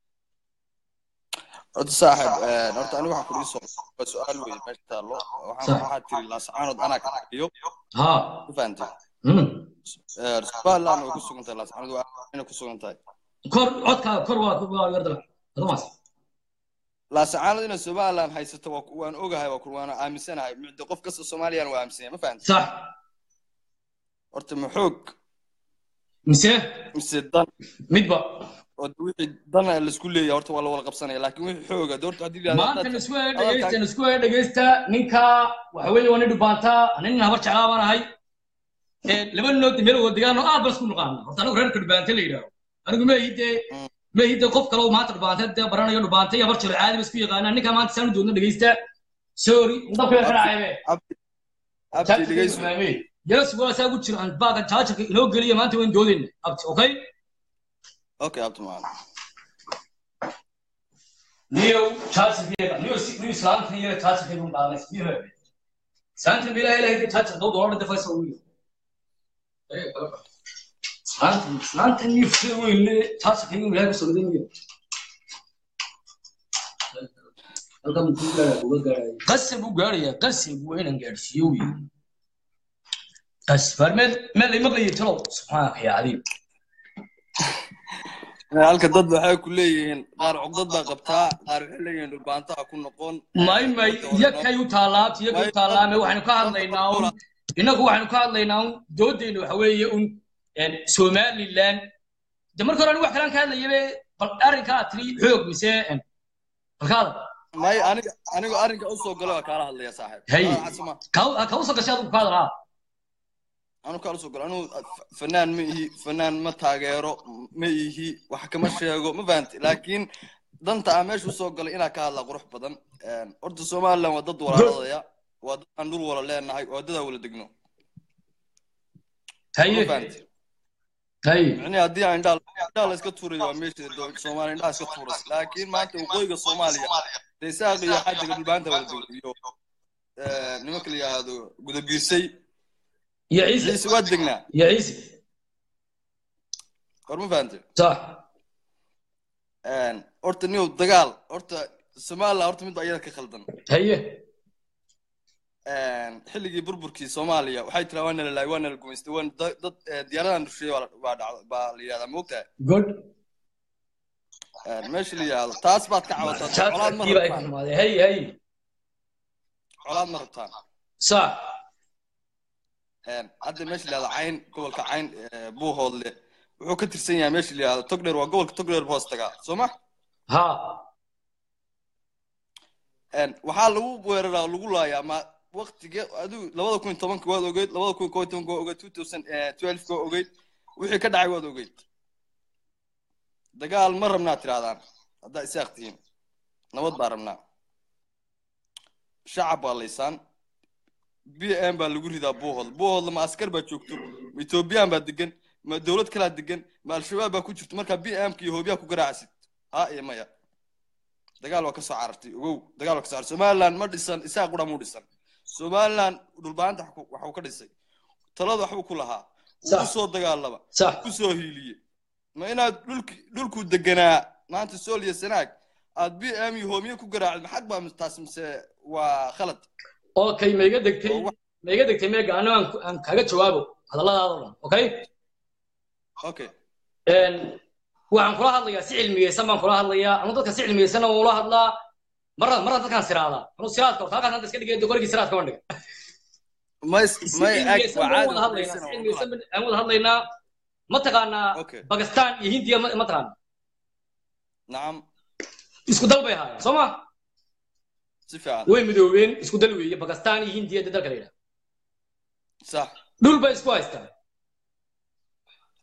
horta saaxib een, horta aniga waxaan kudii soo waa su-aal weyn meesha taallo waxaan Sax. waxaa tiri laasacaanood anaa ka iyo ha ma fahantay mm. somaliland way ku sugan tahay laasacaanood waa inay ku sugan tahay kor codka kor waa waa yardala adamaas laasacaanood inay somaliland haysato waa ku- waan ogahay waa ku- waana aaminsanahay micdo qof kasta soomaaliyana waa aaminsan yahay ma fahantay sax horta ma xoog mise mise dan midba oo wixii dan laisku leeyahay horta waa la wada qabsanaya laakiin wixii xooga de horta haddii la yidhahdo maanta haddaad- nisku haya dhegeysta nisku haya dhegeysta ninka waxa weeye waa nin dhubaanta ana nin habar jeclaa baan ahay ee laba nood meel wada degaan oo aad baan isku naqaana horta anigu reerka dhubaante la yidhaaho anigu meehide Mm. meehide qof kale oo maanta dhubaante dee baranayo dhubaante iyo habar jeclo caadi ba isku yaqaanaa ninka maanta saan doodno dhegeysta sorry dabka ka dhacaybe abdi abdi dhegeyso yes waa saa ku jira aan baaga jaajarka inoo geliya maanta waan doodayna abti okay okay abdi maan niyow jaajarka niyow si niyow islaamka iyo jaajarka inuu dhaalay niyow saanta bila ilahay de jaajar dawda hore defaysa uu saanta saanta niyow si weyn le jaajarka inuu ilahay kusoo dhayn niyow halkan muxuu gaadhaa uga gaadhay qasab u gaadhaya qasab waa inaan gaadhsiiyo wey qasab meel meel ay maqlayay talow subxaanaka yaa cadiim halka dad waxay ku leeyihiin qaar cugdad baa qabtaa qaar waxay leeyihiin dhulbaantaha ku noqon may may yakay u taalaabta yakay u taalaame waxaynu ka hadlaynaa un innagu waxaynu ka hadlaynaa un doodeyna waxa weeye un een, somaliland de marka hore anigu wax kalaan ka hadlayabe bal arrinkaa tiri xoog mise een, balkaada may aniga aniga arrinka usoo galo waa kaala hadlaya saaxiib Hay. Ah, casma ka usoo gashay adigu kaada raa anu kaala soo galo anu fanaan ma ihi fanaan ma taageero ma ihi wax kama sheego ma fahanti laakiin danta aan meesha usoo galay inaa ka hadlaa qurux badan Een, horta somaliland waa dad walaaladaya waa dad aan dhul wala leenahay waa dad aan wala degno ma haye fahanti haye micnihi haddii aan indhaha indhaha la iska tuurayo waa meesha dowladda soomaaliya indhaha iska tuuras laakiin maanta waqooyiga soomaaliya dee isaaq iyo xajiga dhulbaanta wala dego iyo eh, nimanka la yidhaahdo gudabiirsay iyo ciise ciise waa degnaa iyo ciise war ma fahante sax horta niyow dagaal horta somaliland horta mid baa iyada ka khaldan haye xilligii burburkii soomaaliya waxay tiraa waa nala laay waa nala gumaystay waa da- dad eh, diyaaradan rusheeye baa la- baa dhacda baa la yidhahdaa ma ogtahay good meesha la yidhahdo taas baad ka cawataa colaad ma jaadkiiba ay ka rabtaan xumaadeen haye haye colaad ma rabtaan sax hadda meesha la yidhahdo cayn gobolka cayn eh, buuhoodle wuxuu ka tirsan yahay meesha la yidhahdo togdheer waa gobolka togdheer hoos tagaa soo ma ha waxaa lagu weeraraa oo lagu laayaa ma waktige adigu labada kun iyo tobanka waad ogeyd labada kun iyo kow iyo tobanka waa ogeyd two thousand twelve waa ogeyd wixii ka dhacay waad ogeyd dagaal ma rabnaa tirahdaan haddaa isaaq tihiin nabad baa rabnaa shacab baa laysaan b m baa lagu ridaa buuhood buuhoodla ma askar baa joogto ma ethoobiyan baa degan ma dowlad kalaa degan ma al-shabaab baa ku jirto markaa b m ka iyo hoobiyaa ku garaacasid ha iyo maya dagaal waa ka soo carartay ogow dagaal waa ka soo carartay somaliland ma dhisan isaaq qura muu dhisan somaliland dhulbaanta waxu- waxuu ka dhisay talada waxbuu ku lahaa wuu Sax. ku soo dagaalama sax ku soo hiiliye ma inaad dhulki dhulkuu deganaa maanta sool iyo sanaag aad b m iyo hoomiye ku garaacid maxag baa taas mise waa khalad okay ma iga degtay Oo wax- ma iga degtay meega ano aan ku- aan kaga jawaabo hadalladaada o dhan okay okay Een, waxaan kula hadlayaa si cilmiyeysan baan kula hadlayaa anu dadka si cilmiyeysanna waan ula hadlaa marna marna dadkaan siraadaa anu siraadka horta halkaas hadda iska dhigay qorigii siraadka waan dhiga may si may ag cilmiyeysan waa baan caadi wada hadlaynaa si cilmiyeysan baan- aan wada hadlaynaa ma taqaanaa okay bakistan iyo hindiya ma ma taqaana nacam isku dal bay ahaayeen soo ma si fiican way midoobeen isku dal weeye bakistan iyo hindiya dee dalka la yidhaha sax dhul bay isku haystaan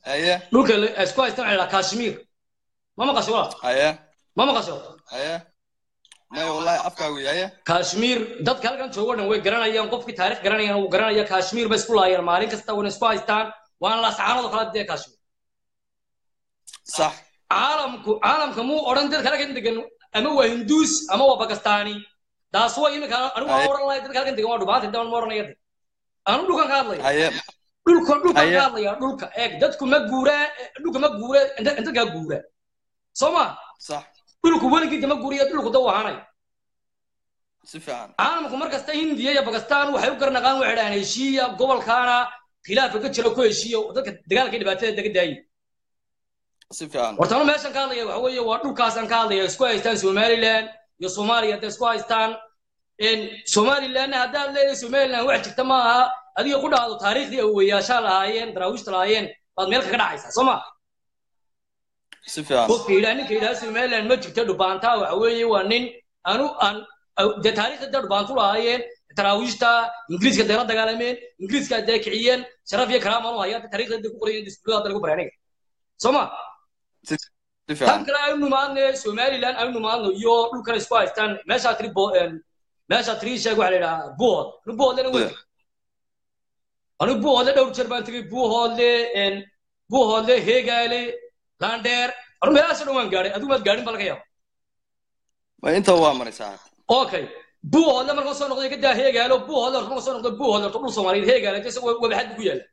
haye dhulka la- isku haystaan waxaa la yidhaha kashmir ma maqasho wala haye ma maqasho haye maya wallahi afkaa wey haye kashmir dadka halkan joogo dhan way garanayaan qofkii taarikh garanayaan wuu garanaya kashmir bay isku laayeen maalin kasta wayna isku haystaan waana laascaanado kala dee kashmir sax caalamku caalamka muu odhan dadka halkan degan ama waa hinduus ama waa bakistani taas waa imika anigu waan Haye. odhan lahay dadka halkan degan waa dhubaanta intaan ma odhanaya de anu dhulkan ka hadlaya haye dhulka dhulkan Haye. ka hadlaya dhulka eeg dadku ma guuraa dhulka ma guura dadkaa guura soo ma sax dhulku weligiisa ma guuriya dhulku da wahanay si fiican caalamku markasta hindiya iyo bakistan waxay u garnaqaan waxay dhahaan heshiiya gobolkaana khilaafka ka jira ku heshiiya oo dadka dagaalka iyo dhibaatada daga daayay si fiican horta anu meeshan ka hadlaya waxa weeye waa dhulkaasaan ka hadlaya isku haystaan somaliland iyo soomaaliya hadday isku haystaan somalilandna haddaad leedahay somaliland wax jirta ma aha adiga ku dhahdo taariikhdii awowayaashaa lahaayeen daraawiishta lahaayeen baad meel kaga dhacaysaa soo ma si fiican qofka yidhaha ninka yidhaha somaliland ma jirto dhubaantaa waxa weeye waa nin anu aan dee taariikhda dee dhubaantu lahaayeen taraawiishta ingiriiska dee la dagaalameen ingiriiska dee kiciyeen sharaf iyo karaama u hayaan taariikhda dee ku qorayeen iskuulada hadda lagu baray aniga soo ma si tan fiican kale aynu nimaadne somaliland aynu nimaadno iyo dhulkan isku haystaan meeshaa tiri bo meeshaa tiri sheeg waxaa la yidhahaa buuhood anu buuhoodlena wey anu buuhoodle dhowr jeer baan tegey buuhoodle buuhoodle heegaale landheer anu meelahaasoo dhan waan gaadhay adigu maad gaadhin ba laga yaaba ma inta waa maray saaxib okay buuhoodle markaan soo noqday kadaa heegaalo buuhoodle horta markaan soo noqday buuhoodle horta dhul soomaaliyeed heegaale dee wabaxad bu ku yaala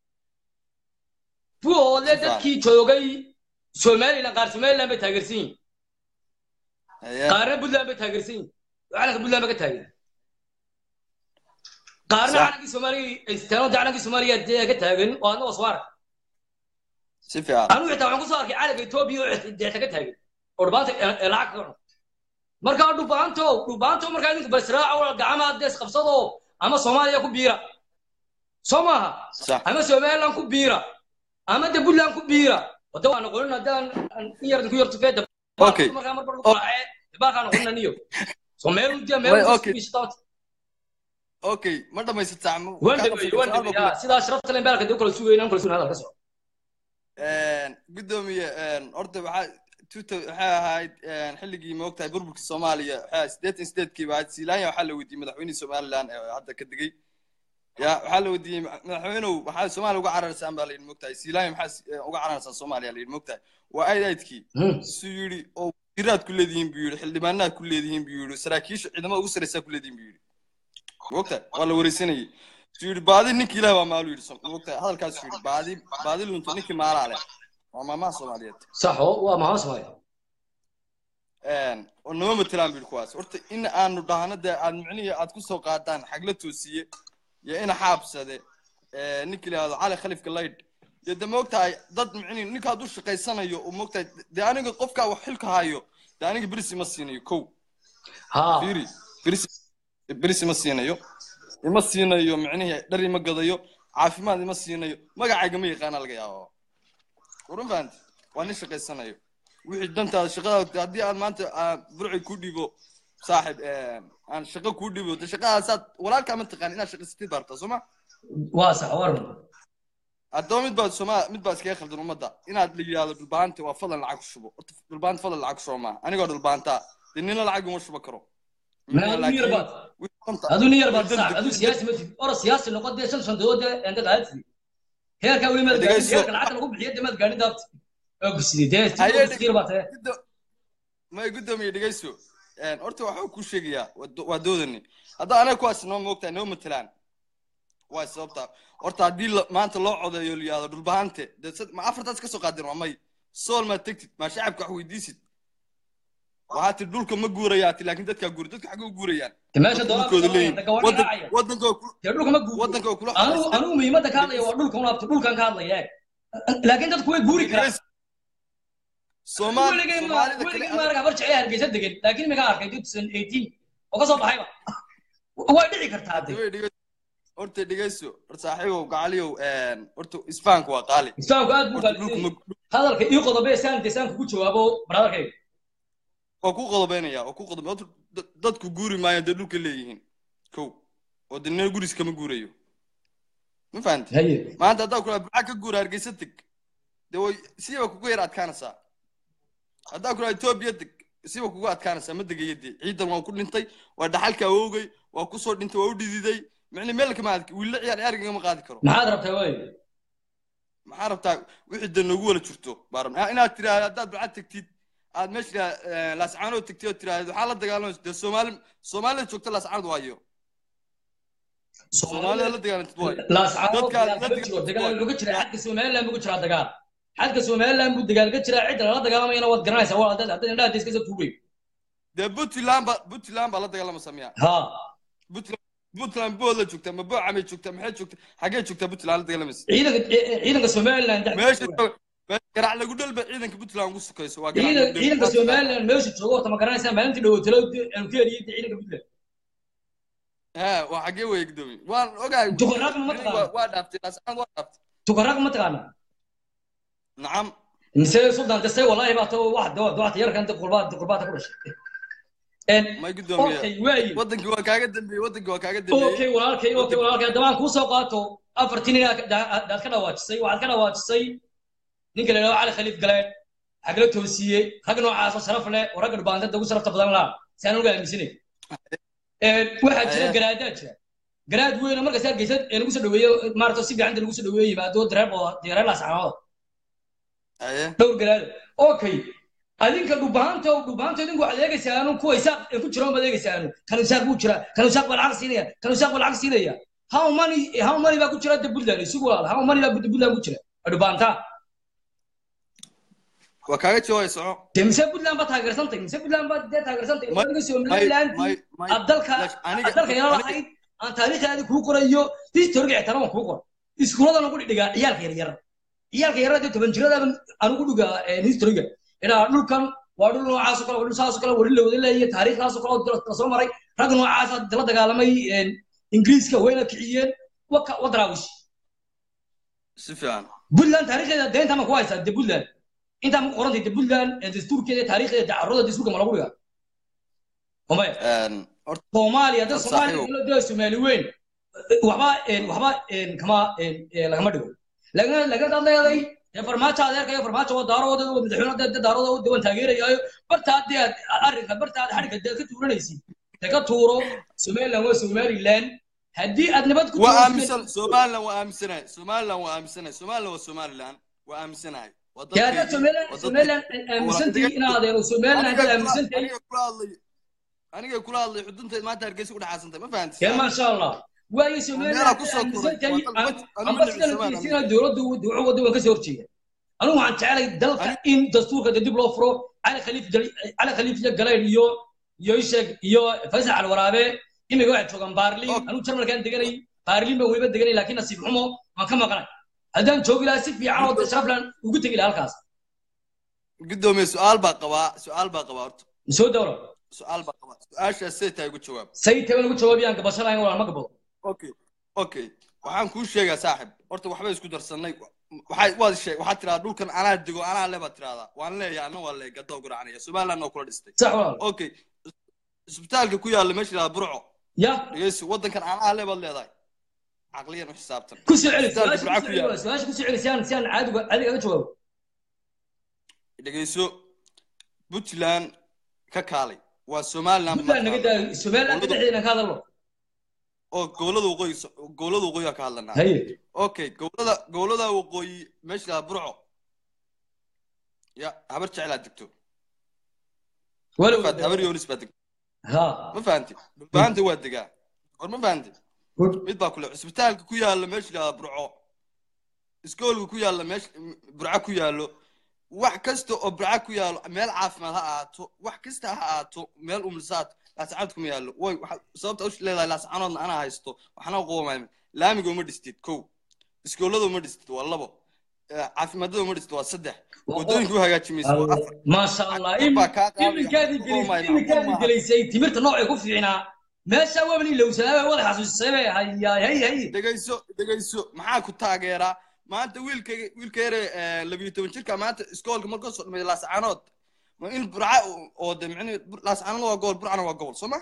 buuhoodle dadkii joogay somaliland qaar somaliland bay taageersan yihin haye qaarna puntland bay taageersan yihin calanka puntland ba ka taageer qaarna Sax. calankii soomaaliya istaano calankii soomaaliya dee ka taagan oo adna waswaara si fiican anigu xitaa waxaan kusoo arkay calanka etoobiya oo deeta ka taagan oo dhubaanta ee lacag ka cuno markaa dhubaanto dhubaanto markaa idinku basraaco gacmaha dees qabsado ama soomaaliya ku biira soo maaha sax ama somaliland ku biira ama de puntland ku biira wada waa noqonin haddaan in yar idinku yarto feeda Okay. markaa marba lagu raacee baalkaa noqonin aniyo so meel udiya meel Wait, udiya okay. isku biishata okay ma dhamaysataa ma- waan kaa dhameeyey qabsatay waan su'aal baa dhameeyey kule. sidaa sharafta len baalka dee kala sugayna kala sugayna hadal ka soco gudoomiye horta waxaa tuta waxay ahayd xilligii moogtahay burburkii soomaaliya waxaa siddeetan sideedkii baa siilaanya waxaa la weydiiyey madaxweynihii somaliland ee hadda ka degey ya waxaa la weydiiyey ma- madaxweynuhu maxaa soomaaliya uga cararsaan baa la yidhi moogtahay siilaanya maxaa si- eh, uga cararsaan soomaaliya la yidhi moogtahay waa ayd aydkii Hmm. suu yidhi oo wasiiraad ku leedihiin buu yidhi xildhibaanaad ku leedihiin buu yidhi saraakiisha ciidamada ugu sarreysaa ku leedihiin buu yidhi moogtahay waa la wareysanayey suu yidhi baadi ninkii ilaah baa maalu yidhi so- moogtahay hadalkaasuu yidhi baadi baadi lunta ninkii maalaa leh waa maamaha soomaaliyeed sax oo waa maxaa soomaaliya oo nama matelaan buyidhi kuwaas horta in aanu dhahno dee aad micnihii aad ku soo qaadaan xagla toosiye iyo ina xaabsade ninka la yihahdo cali khalifka laydh iyo de moogtahay dad micnihi ninka hadduu shaqaysanayo uu moogtahay dee aniga qofkaa wax xilka hayo dee aniga berisi ma siinayo kow ha fiiri berisi berisi ma siinayo ima siinayo micnihii dhar ima gadayo caafimaad ima siinayo magacayga ma yaqaana laga yaabo warun fahanti waa nin shaqaysanayo wixii dantaada shaqadaada haddii aad maanta aan burci ku dhibo saaxib aan shaqo kuu dhibo de shaqadaasaad walaalkaa ma taqaan inaad shaqaysatid baa rabtaa soo ma waa sax war haddaba mid baa sooma mid baa iskaga khaldan ummadda inaad la yidhahdo dhulbaanta waa fadlan lacag ku shubo horta dhulbaanta fadlan lacag ku shubo maaha anigoo dhulbaantaa dee nina lacag uma shubo karo ma adu yar baad adu nin yar baad sax adu siyaasi ma tid ora siyaasi noqon dee shan shandood ee inta qaadsi heerka weli ma gaadhin Dhegeyso. heerka lacagta lagu bixiyo dee maad gaadhin daabti oo gusidi dee Haye, sidoo sikiir baad tahay may guddoomiye dhegeyso horta waxuu ku sheegayaa waa do- waa doodani hadda anaga kuwaas noo moogtahay noo matelaan waa sababta horta haddii la- maanta loo codeeyo la yihahdo dhulbahante dee sad- ma afartaas ka soo qaadeen waa may sool maad tegtid maa shacabka wax weydiisid waxaa ti dhulka ma guurayaa ti laakiin dadkaa guura dadka xagee u guurayaan dee meesha Dadka doolaa dhulkooda leeyihin gawaadhi Waddan- raacaya waddankoo ku- dee dhulka ma guuro waddankoo kula anigu anigu muhiimadda ka hadlaya waa dhulka unaabto dhulkan ka hadlaya eeg laakiin dadku way guuri karaan Soomaali weligeen ma Soomaalida kale weligeen ma arag habar jecel hargeysa degan laakiin imika arkay 2018 oo ka soo baxayba way dhici kartaa hadde Dhegey- dhegey- horta dhegeyso horta saaxiibow gacaliyow horta isfahanku waa qaali islaamku aad buu Horta dhulka gaalisay ma- hadalka ii qodobe saan desaan kugu jawaabo brotherkayga waa ku qodobeynaya waa ku qodobe horta dad- dadku guuri maayaan dee dhulka leeyihiin kow oo dee nina guris kama guurayo ma fahanti haye maanta haddaa kula burca ka guura hargeysa teg dee way siba kugu yar adkaanaysaa haddaa ku dhaha etoobiya deg siba kugu adkaanaysaa ma degayo dee ciidan waa ku dhintay waa dhaxalka awoogay waa kusoo dhintay waa u dhididay micni meel kama aad wiilla ciyaar ciyaarigama qaadi karo maxaad rabtaa waay maxaa rabtaa wixii dan noogu wala jirto baa rabnaa inaad tiraahdo haddaad ducad tegtid aad meesha laascaanood tegtid oo tiraahdo waxaa la dagaalamaysa dee soomaali soomaalida joogta laascaanood waayo soomaalida la dagaalantid waayo laascaanood Dadka- dagaal kama dadka- jiro dagaal wuxuu ka jiraa xadka somaliland buu ka jiraa dagaal xadka somaliland buu dagaal ka jiraa cidda lala dagaalamayana waad garanaysaa waa haddaad haddaad indhaha iska soo tuugay dee puntland ba puntland baa la dagaalamasa miya ha puntland puntland bood la joogtaa ma boocamay joogtaa maxay joogtaa xaggee joogtaa puntland la dagaalamaysa ciidanka ciidanka somaliland meesha garac lagu dhalba ciidanka puntland ugu sukayso waa garac ciidan lagu dhalba. ciidanka somaliland meesha joogo horta ma garanaysaa maalintii dhawotalo aanu ka heliyay ciidanka puntland ha waa xaggee weeye gudoomiye waan ogahay Duqaraaq ma taqaan? Waa- waa dhaaftay laascaan waa dhaaftay tukaraaq ma taqaana nacam mise sultan kase wallahi baa too wax dawa dawa yarkan inta qurbaad qurbaad ku dhashay en may gudoomiye okay waayi wadankii waa kaaga dambeeyey wadankii waa kaaga dambeeyey okay walaalkay okay walaalkay haddaba aan kuu soo qaato afartii nin aad aad ka dhawaajisay waxaad ka dhawaajisay ninka la yidhahdo cali khaliif galeen xagla toosiye rag noocaas oo sharaf leh oo ragga dhubaantada ugu sharafta badan laa si aan uga aaminsanay waxaa jira Aye. garaadaa jira garaad weyn oo markaas hargeysa ee lagu soo dhaweeyo maarata si fiican lagu soo dhaweeyo yimaado dareer oo dareer laascaanood aye dhowr garaad okay adinka dhubaanta dhubaanta idinku waxaad eegaysaanu kuwa isaaq ee ku jira baad eegaysaanu kan isaaq buu jira kan isaaq baa lacag siinaya kan isaaq baa lacag siinaya how many how many baa ku jira da puntland isugu walaal how many baa puntland ku jira dhubaanta waa kaaga jawaabay soco dee mise puntland baa taageersantay mise puntland baa dee taageersantay May- adiga may somaliland may may aad dalka Lash, aniga- aad dalka yala aniga- lahayd aan taariikhdaadi kuu qorayo historiga ixtiraam kuu qor iskuuladan ugu dhigaa ciyaalka yaryar ciyaalka yaryar dee toban jirada aan ugu dhigaa historiga inaa dhulkan waa dhul noocaas oo kale waa dhul saas oo kale waa dhul la wada leeyahay taariikhdaas oo kale oo la soo maray rag noocaas aad la dagaalamay ingiriiska wayna kiciyeen waka wadaraawish si fiican puntland taariikhdeeda deenta ma ku haysaa de puntland intaa ma qorantay de puntland dastuurkeeda taariikhdeeda dacarada dastuurka ma lagu dhigaa omaya Een, horta soomaaliya dad Dad soomaaliya saaxiib. dowladda soomaali weyn waxba waxba kama lagama dhigo laakiin laakiin dad leeday dee farmaajo adeerkayo farmaajo waa daarooda waa madaxweyne dee daarooda waa waan taageerayaayo bartaa dee aad arrinka bartaa aad xadhigga dee ka tuuranaysid dee ka tuuro somaliland waa somaliland haddii aad nabad ku waa tuurtid- aaminsan somaliland waa aaminsanahay somaliland waa aaminsanahay somaliland waa somaliland waa aaminsanahay waa dee haddaad dadkeedii- somaliland waa dadkeedii. somaliland aaminsantihiin inaadeeno somaliland Aniga haddaad kula- aaminsantahay aniga kula hadlay aniga kula hadlay xudunteed maanta hargeysa ku dhaxaasantay ma fahanti يا ما شاء الله واي سوميلا Meelaha ku soo koray. Waa dad- anigu amba ma sidana nacbi fiirsina dowladdu dowladdu wadda waan ka soo horjeeda anigu waxaan jeclay dalka in dastuurka dib loo furo cali khaliif Jali- cali khaliif iyo galeen iyo iyo isheg iyo faysal cali waraabe imiga waxay joogaan baarlin Okay. anigu jarmalkaan deganay baarlin baan weliba deganay laakiin nasiib xumo waan ka maqnay haddaan joogi lahaa si fiican oo sharaflan ugu tegi lahaa halkaas gudoomiye su-aal baa qabaa su-aal baa qabaa horta soo dowlo su-aal baa qabaa su-aashaas say tahay ugu jawaab say taban ugu jawaabiyaan gabasho lahayn walaal ma gabado okay okay waxaan kuu sheegaa saaxib horta waxbay isku darsanay waxay waad sheeg waxaad tiradaa dhulkan anaa dego anaa le baad tiradaa waan leeyahay anna waa leey gadoo garacanaya somaliland oo kula dhistay sax walaal okay isbitaalka ku yaalla meesha yidhahda burco ya dhegeysi waddankan anaa le baad leedahay caqliyan u xisaabtan ku soo celi Isbitaalka su-aasha Burco ku ku soo yaalla. celi su-aasha ku soo celi si aan si aan caadiga caadiga ga jawaabo dhegeyso puntland ka kaalay waa somaliland puntland naga daa somaliland dhexdeena ka hadalno oo gobolada waqooyi gobolada waqooyi ka hadlanaa haye okay gobolada gobolada waqooyi meesha yidhahda burco ya habar jeclaa degto walow Fahat, habar yoonis baa degto ha ma fahanti dhulbaanta waa degaa war ma fahanti mid baa kule cisbitaalka ku yaalla meesha yidhahda burco iskoolka ku yaalla meesha burco ku yaallo wax kasta oo burco ku yaallo meel caafimaad ha ahaato wax kasta ha ahaato meel umlisaad laascaanood kuma yaallo way waxa- sababta u leedahay laascaanoodna anaa haysto waxna qoomay laamiga uma dhistid kow iskoolada uma dhistid waa labo Eh, caafimaadada uma dhistid waa saddex wadooyinka u hagaajimaysa waa afar maasha allah Dad baa kaa qaadaya, iminkaadii waxba qoomay, gelisay iminkaadii waxba gelaysay timirta noocay ku fiicnaa meesha waabani lowsanaa wada xasuusisay bay hayaay hay hay dhegayso dhegayso maxaa ku taageeraa maanta wiilkayga wiilka yare eh, labiyo toban jirka maanta iskoolka markuu soo dhameeyo laascaanood ma in burca oo- oo de micnihi laascaanood waa gobol burcana waa gobol soo ma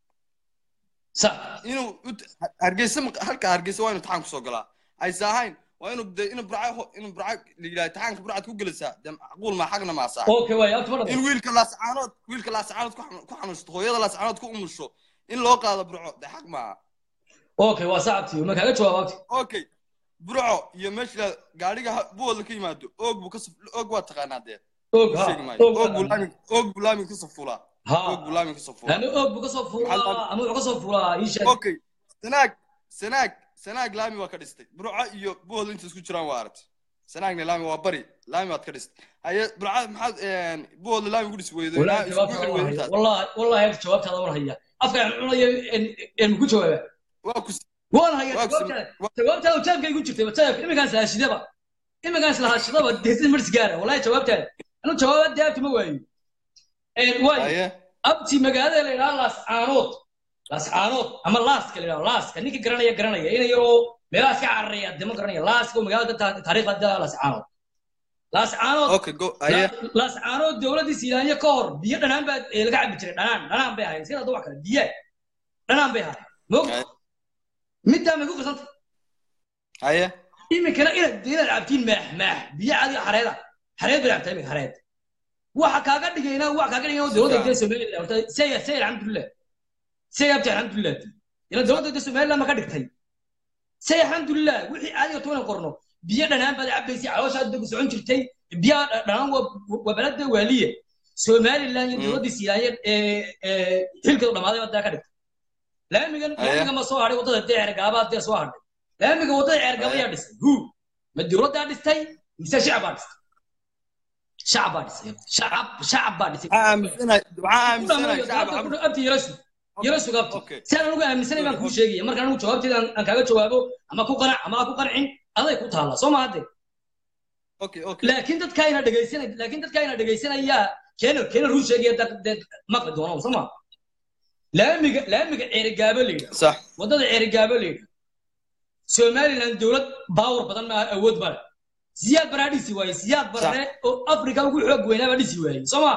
sax inuu ut- hargeysa ma- halka hargeysa waa inu taxaan kusoo galaa aysa ahayn waa inuu de inuu burca ho- inuu burca la yidhaha taxaanka burcad ku gelisaa de macquul maa xagna maa saa okay waay abti ma in dhabo wiilka laascaanood wiilka laascaanood ku xanu- ku xanuunsato hooyada laascaanood ku umusho in loo qaado burco de xaq maaha okay waa saa abti ma kaaga jawaab abti okay burco iyo meesha gaadhiga ha- buwooda ka yimaado oog buu ka saf oog waa taqaanaa dee og ha sheegi maayo og oog buu laami oog buu laami ka safulaa ha oog buu laami ka safulaa ama og buu kasoo Maxaa fuulaa la- ama wuxuu kasoo fuulaa ii sheeg okay sanaag sanaag sanaag laami waa ka dhistay burco iyo buwooda inta isku jiraan waa aragtay sanaagna laami waa bari laami waad ka dhistay haye burca maxaad buwooda laami ku dhisi weydo والله isku جوابتها xiri والله weydo هي intaas والله والله هي جوابتها والله هي افكر عناية ان ku jawaaba waa ku والله هي waa ku جوابتها جوابتها وجابك يقول جبتي وجابك إما كان سلاش دبا إما كان سلاش دبا دهسين مرس جارة والله جوابتها أنا جوابت دابت ما واي إيه واي haye أبتي مقالة اللي لا لاس عانوت لاس عانوت أما لاس كلي لاس كنيك جرانيا جرانيا إيه يو ملاس كعرية دم جرانيا لاس كو مقالة تاريخ هذا لاس عانوت لاس عانوت okay go haye laas caanood dowladdii siiraanya ka hor biyo dhanaan baa ee laga cabi jiray dhanaan dhanaan bay ahayd sida wax kale biyo dhanaan bay ahayd moog Ay. middaa may ku qasanta haye iminkana inaad inaad cabtiin maax maax biyo cadi xareeda xareed bay cabtaa iminka xareed waxa kaaga dhigayna waxa kaaga dhigayna dowladda dee somaliland horta saya saya alxamdulilah saya abti alxamdulilah ila dowladda dee somaliland ma ka dhigtay say alxamdulilah wixii caadiga toona qorno biyo dhanaan baad cabaysay calooshaad ku socon jirtay biyaha dhanaan waa balada waaliye somaliland iyo dowladdii siiyaaye xilkeedu dhammaaday baad ka dhigtay laamigan Aya. laamiga ma soo hadhay waddada dee ceergaabaad dee soo hadhay laamiga waddada ceergaaba Aya. yaa dhisay hu ma dowladdaa dhistay mise shacab baa dhistay shacab baa dhisay shacab shacab baa dhisay waxaa aaminsanahay waxaa aaminsanahay shacab xabad abti yarasu yarasu abti okay si aan ugu aaminsanay baan kuu sheegaya marka anigu jawaabteeda aan aan kaaga jawaabo ama ku qanac ama ha ku qancin aday ku taalla soo ma hadde okay okay laakiin dadka ayna dhegaysanay laakiin dadka ayna dhegaysanaya keena keena ruu sheegaya dad dad maqli doono soo ma laamiga laamiga ceerigaabo la yidhaha sax waddada ceerigaabo la yidhaha somaliland dowlad baawar badan maaha awood male siyaad baraa dhisi waaye siyaad barre oo afrika ugu xoog weynaa baa dhisi waaye soo ma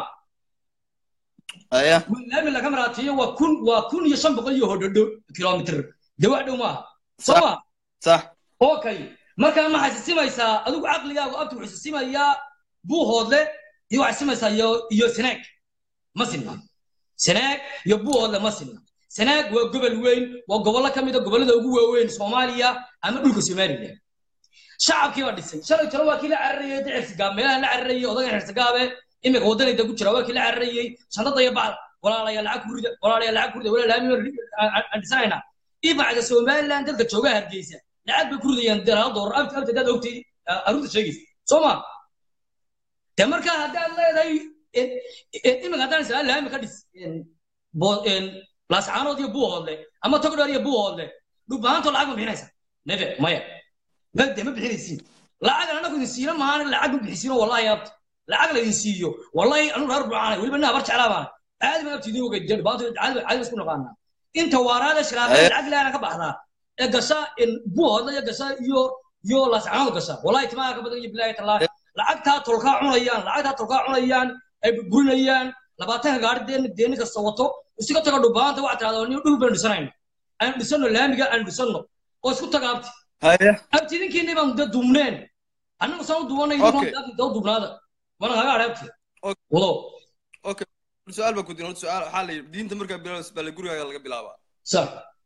haye laami laga maraatiyo waa kun waa kun iyo shan boqol iyo hodhodho kilomitr dee wax dhow maaha soo ma sax okay markaa ma xasisimaysaa adigu caqligaagu abti wuxuu xasisimayaa buuhoodle iyo waxaa xasisimaysaa iyo iyo sanaag ma sinna sanaag iyo buuhoodle ma sinna sanaag waa gobol weyn waa gobollo ka mid a gobollada ugu waaweyn soomaaliya ama dhulka somaliland shacabkii baa dhisay shalay talo waa kii la cararayey de xirsigaab meelaha la cararayey odagan xirsigaabe iminka waddanayda ku jira waa kii la cararayey shandada iyo bacda walaalayaa lacag ku rida walaalayaa lacag ku rida walaalaami aan dhisanaynaa ibacda somaliland dadka joogaa hargeysa lacag bay ku ridayaan dalaal doolar abti abti haddaad ogtay arunta sheegaysa soo ma de markaa haddaad leedahay iminka haddaan isla laami ka dhis bo- laascaanood iyo buuhoodle ama togdheer iyo buuhoodle dhubbahaantoo lacag ma bixinaysa nefe maya ma de ma bixinaysiin lacag anagu idin siina mahaan lacag ma bixisiino wallahi abti lacag laydin siiyo wallahi anu reer buucaanay weliba ina habar jeclaa baana caadi ma abti idin ogay de dhubbahaanto caadi caadi isku naqaanaa inta waaraada shiraabada Aye. lacag ilaana ka baxdaa ee gasha buuhoodle iyo gasha iyo iyo laascaanood gasha wallahi timaha ka badan iyo bilaahi tallaahi lacagtaa tolkaa cunayaan lacagtaa tolkaa cunayaan ay burburinayaan labaatanka gaari deen deeni kasta wato iska taga dhubbaanta waxaa tirahdaa nin dhul baynu dhisanayna aynu dhisano laamiga aynu dhisano oo isku taga abti haye abti idinkiinii baan de duubneen annagu saan u duubanay Okay. doo duubnaada mana kaga hadhay abti Okay. wado okay su-aal baa ku diin horta su-aal waxaa la yidhi diinta markaa bilaabaysa baa la gurigaaga laga bilaabaa sax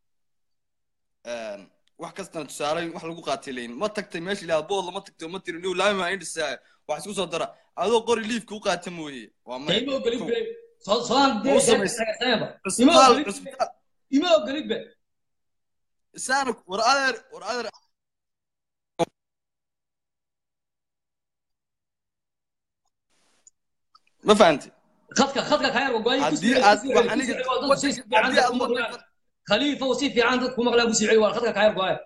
Een, wax kastana tusaale wax lagu qaatay leyin ma tagtay meesha ilaa bood lama tagto ma tiri niw laami maa indhisaa wax isku soo dara adoo qori liifka u qaata mooye waa de maya ima ogolid be soo sodaan Ma u samaysay? ima cusbitaal ogolid cusbitaal ima ogolid be isaana war adeer war adeer ma fahanti khadka khadka kaa yar wagoay haddii aad wax aniga haddii aad waddanka khaliifa oo si fiican dadku maqlaan ku siicay waa khadka kaa yar goaya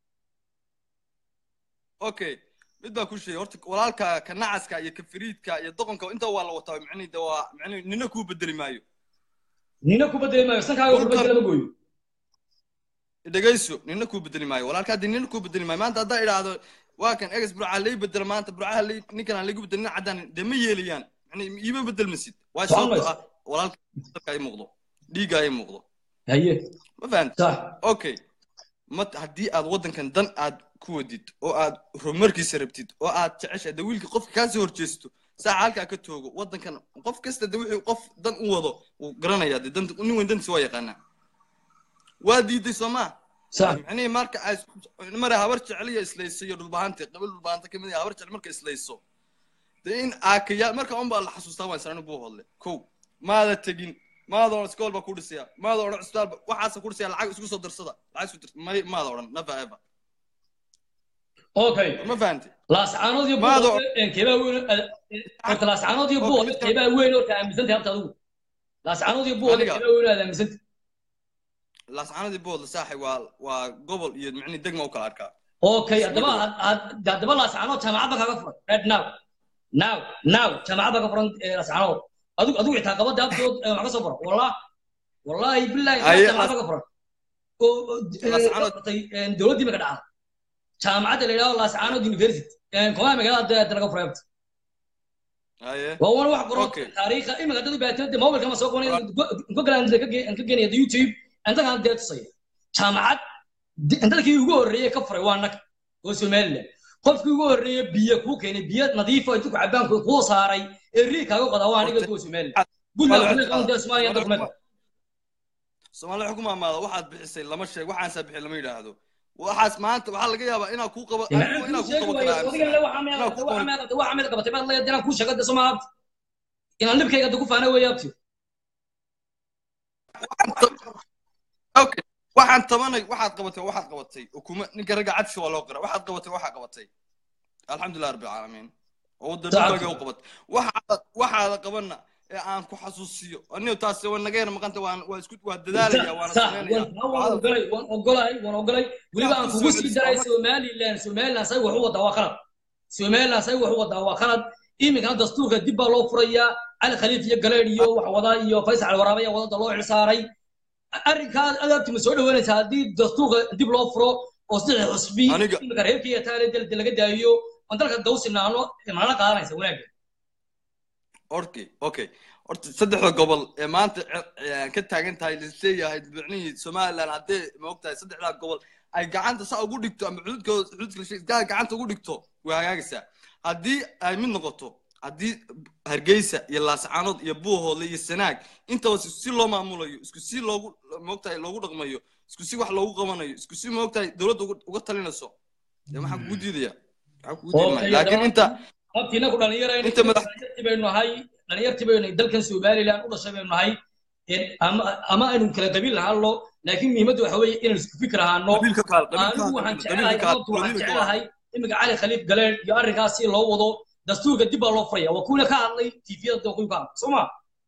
okay mid baa ku sheegay horta walaalka ka nacaska iyo ka fariidka iyo doqonka inta waa la wataa micnihi de waa micnihi nina kuu bedeli maayo nina ku bedeli maayo sankaaga Dhulkan- wuxuu lama gooyo dhegayso nina kuu bedeli maayo walaalka haddii nina kuu bedeli maayo maanta haddaa idhaahdo waa kan egas burca lay bedela maanta burcaha lay ninkan aan laygu bedel nin caddaan de ma yeelayaan yani iima bedelmasid waa Soo sababto mayso. ah walaalka dalka ay muuqdo dhiigga ay muuqdo haye ma fahanti sax okay ma haddii aad waddankan dan aad ku wadid oo aad horumarkiisa rabtid oo aad jeceshahay de wiilka qofka kaa soo horjeesto saaca halkaa ka toogo waddankan qof kasta de wixii qof dan u wado wuu garanayaa de danta nin weyn dantiisa waa yaqaanaa waa diiday soo maa sax micnihii marka ay mara habar jeceliya islayso iyo dhulbahante qabil dhulbahante kamid ah habar jecel marka islayso de in aakayaa marka un baa la xasuustaa waan sanani buu hodle kow maada tegin maada odhan iskool baa ku dhisaya maada odhan cisbitaal ba- waxaasa ku dhisaya lacag isku soo darsada lacag isku darsada may maada odhan never ever okay ma fahantay laascaanood iyo Maado- buuq keebaa weyn horta laascaanood iyo Horta buuq mid kale- keebaa weyn horta aaminsantay horta adigu laascaanood iyo buuq Aniga. keebaa weyn aad aaminsantay laascaanadii boodla saaxay waa waa gobol iyo micnihii degma u kala arkaa okay haddaba had- had- haddaba laascaanood jaamacad baa kaga furan right now now now jaamacad baa ka furan eh, laascaanood adigu adigu xitaa qabada abdood wax ka soo baro wallah wallahi billahi Aye, jaamacad baa ka furan oo oo, eh, Laascaanood- hortay, eh, dowladdii maka dhacda jaamacadda la yidhahdo laascaanood university komaa magaalada hadda laga furay horta haye waa wan wax qoro Okay. taariikha imika dad baatida mobilka ma soo qoonay gogaland ka geenaya youtube intakaan dee tusaya jaamacad di- dadkii ugu horreeyey ka furay waa naga oo somaliland qofkii ugu horreeyey biyo kuu keenay biyo nadiifo intu ku cabaan kuu saaray ee rii kaaga qodaa waa aniga kuwa somaliland buntland Walaal- waxay qaban dee soomaaliya dadku meel soomaali waxaa ku maamaada waxaad bixisay lama sheeg waxaasaa bixi lama yidhaahdo waxaas maanta waxaa laga yaabaa inaa kuu qabo anigu inaa kuu qabo karaa inaan kuu sheego de somaabti inaan libkayga de ku faana weeye abti okay waxaan tabanay waxaad qabatay waxaad qabatay ukuma ninka ragga cadsi waa loo qira waxaad qabatay waxaa qabatay alxamdulilah rabbi alcaalamiin oo wadda dhulkaaga u qabatay waxaada waxaada qabana ee aan ku xasuusiyo aniga taasi waa naga yar maqanta waan waa isku waa dadaalaya waana sameynaya waan ogolay waan ogolay waan ogolay weliba aan kugu sii daray somaliland somaliland say wax u wadaa waa khalad somaliland say wax u wadaa waa khalad iminkana dastuurka dib baa loo furayaa cali khaliif iyo galeed iyo wax wada iyo faysal waraabe ayaa wadada loo xilsaaray arrinkaa adaabti ma soo dhawaanaysa haddii dastuurka dib loo furo oo saddex xusbi Aniga- iminka reerka iyo taale dalda laga daayo oon dalka dawsinaano malala qaadanaysa wanaagga okay okay horta saddexda gobol ee maanta ce- ka taagan tahay lisleeyahay micnihii somaliland haddee ma ogtahay saddexdaa gobol ay gacanta saa ugu dhigto ama xuduudkooda xuduudka la sheegay gacanta ugu dhigto way hagaagaysaa haddii ay mid noqoto haddii hargeysa iyo laascaanood iyo buuhoodle iyo sanaag intaba isku si loo maamulayo isku si loogu maogtahay loogu dhaqmayo isku si wax loogu qabanayo isku si maogtahay dowladda uga- uga talinayso dee maxaan kugu diidaya maxaan kugu diidi Okay, maya laakiin inta abtiina ku dhalinyarayna Inta madax- dhalinyartii baynu nahay dhalinyartii baynu nahay dalkan somaliland u dhashay baynu nahay een, ama ama aynu kala qabiil lahaanlo laakiin muhiimaddu waxa weeye inaynu isku fikir ahaano qabiilka kaal anigu waxaan qabiilka jecelahay kaal sababtu waxaan qabiilka kaal jecelahay iminka cali khaliif galeen iyo arrinkaas si loo wado dastuurka dib baa loo furaya waa kuwina ka hadlay tviyada kuwi ka hadlay soo ma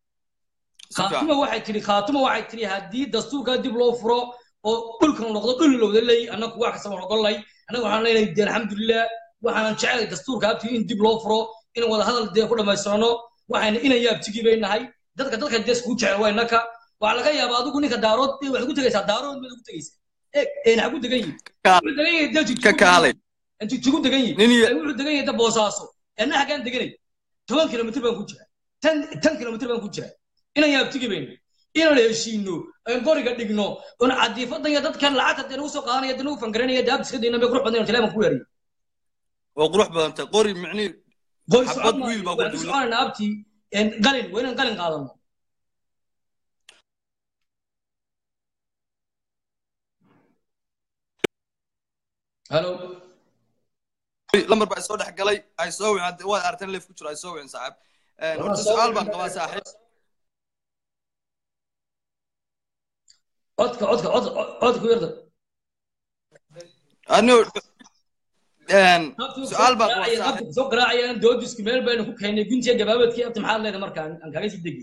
Si fiican. khaatuma waxay tidhi khaatuma waxay tidhi haddii dastuurka dib loo furo oo dhulkan noqdo dhul lowda ley annagu wax kasta waan ogolnay annagu waxaan leenahay dee alxamdulilah waxaan jecelahay dastuurka abti in dib loo furo in wada hadal dee ku dhammaystirano waxayna inay yaabtigii bay nahay dadka dadka dee iskugu jecel waa innaka waxaa laga yaabaa adigu ninka daarood eh, waxaad ku tegaysaa daarood baad ugu tegaysaa eeg een xagu degan yihin Ka- wuxuu degan yahay dee ka jigjigu kaalay jigjigu degan yihin nin iyo ee wuxuu degan yahay da boosaaso anna hagaan deganay toban kilomitr baan ku jira tan tan kilomitr baan ku jira inaan yaabtigi bayno inaan heshiino aan qoriga dhigno oon cadiifadan iyo dadkan lacagta dee nagu soo qaadanaya dee nagu fangaranaya dee abtiska deyna bay qurux badan kaleeman ku weeraya waa qurux badan tahay qori micnihii qori Xabad socon wiil baa ku waan ku duulan. soconayna abti een, qalin waa inaan qalin qaadano halo lambar baa soo dhex galay ay soo wicin hadda waad aragteen leef ku jiro ay soo wicin saaxiib Een, horta su-aal baan qabaa saaxiib codka codka codka codka ku yarda anigo een, su-aal baan qabaa qabta saaxiib soo garaacayaan dood isku meel baynu ku keenay guntiga gabaabadkii abti maxaad leedahay marka aan aan kaga sii degi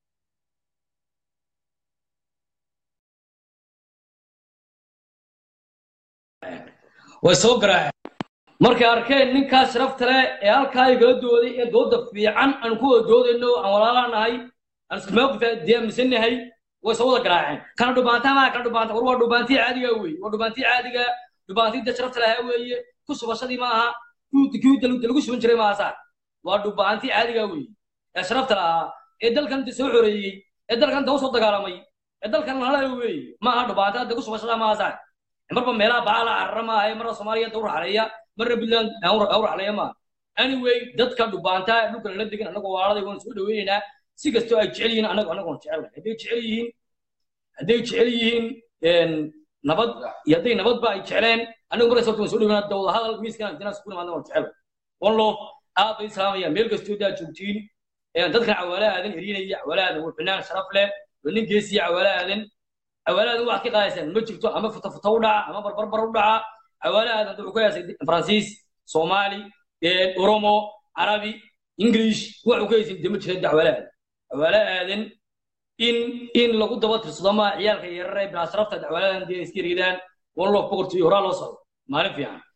way soo garaaceen markay arkeen ninkaas sharafta leh ee halkaa igala dooday ee dooda fiican aan ku wada doodayno aan walaalaa nahay aan isku mawqif diyaamisanahay way soo wada garaaceen kana dhubaanta maa kana dhubaanta war waa dhubaantii caadiga weeye waa dhubaantii caadiga dhubaantii da sharafta lahaa weeye ku subashadii ma aha kii da lagu suban jiray maaha saa waa dhubaantii caadiga weeye ee sharafta lahaa ee dalkan da soo xoreeyey ee dalkan da usoo dagaalamay ee dalkan lahalay weeye ma aha dhubaanta da ku subashada maaha saa marba meelaha baala carara maaha marna soomaaliya dawr xaleeya marna puntland dawr xaleeya maaha anyway dadka dhubaanta dhulka lala degan annagoo waaladay waan soo dhaweynaynaa si kastoo ay jecel yihiin annagu annagoon jecelnahay hadday jecel yihiin hadday jecel yihiin nabad iyo hadday nabadba ay jecleen annagu markaas horta waan soo dhaweynaa dawda hadal miiskan jinaas ku nimaadna waan jecel one love aad bay islaamayaan meel kastoo daa joogtiin dadkan cawaala aadan erinaya cawaala aadan waa fanaan sharaf leh waa nin geesiya cawaala aadan cawaala aadan waxaad ka qaadaysaan ma jirto ama futa futa u dhaca ama barbarbar u dhaca cawaala aadan wuxuu ka heesay faransiis soomaali oromo carabi english wuxuu ka heysay dama jira cawaala aadan cawaala aadan in in lagu daba tirsado ma ciyaalka yarare bilaasrafta cawaala aadan dee iska ridaan one love boqortooyo horaa loo socdo maalin fiican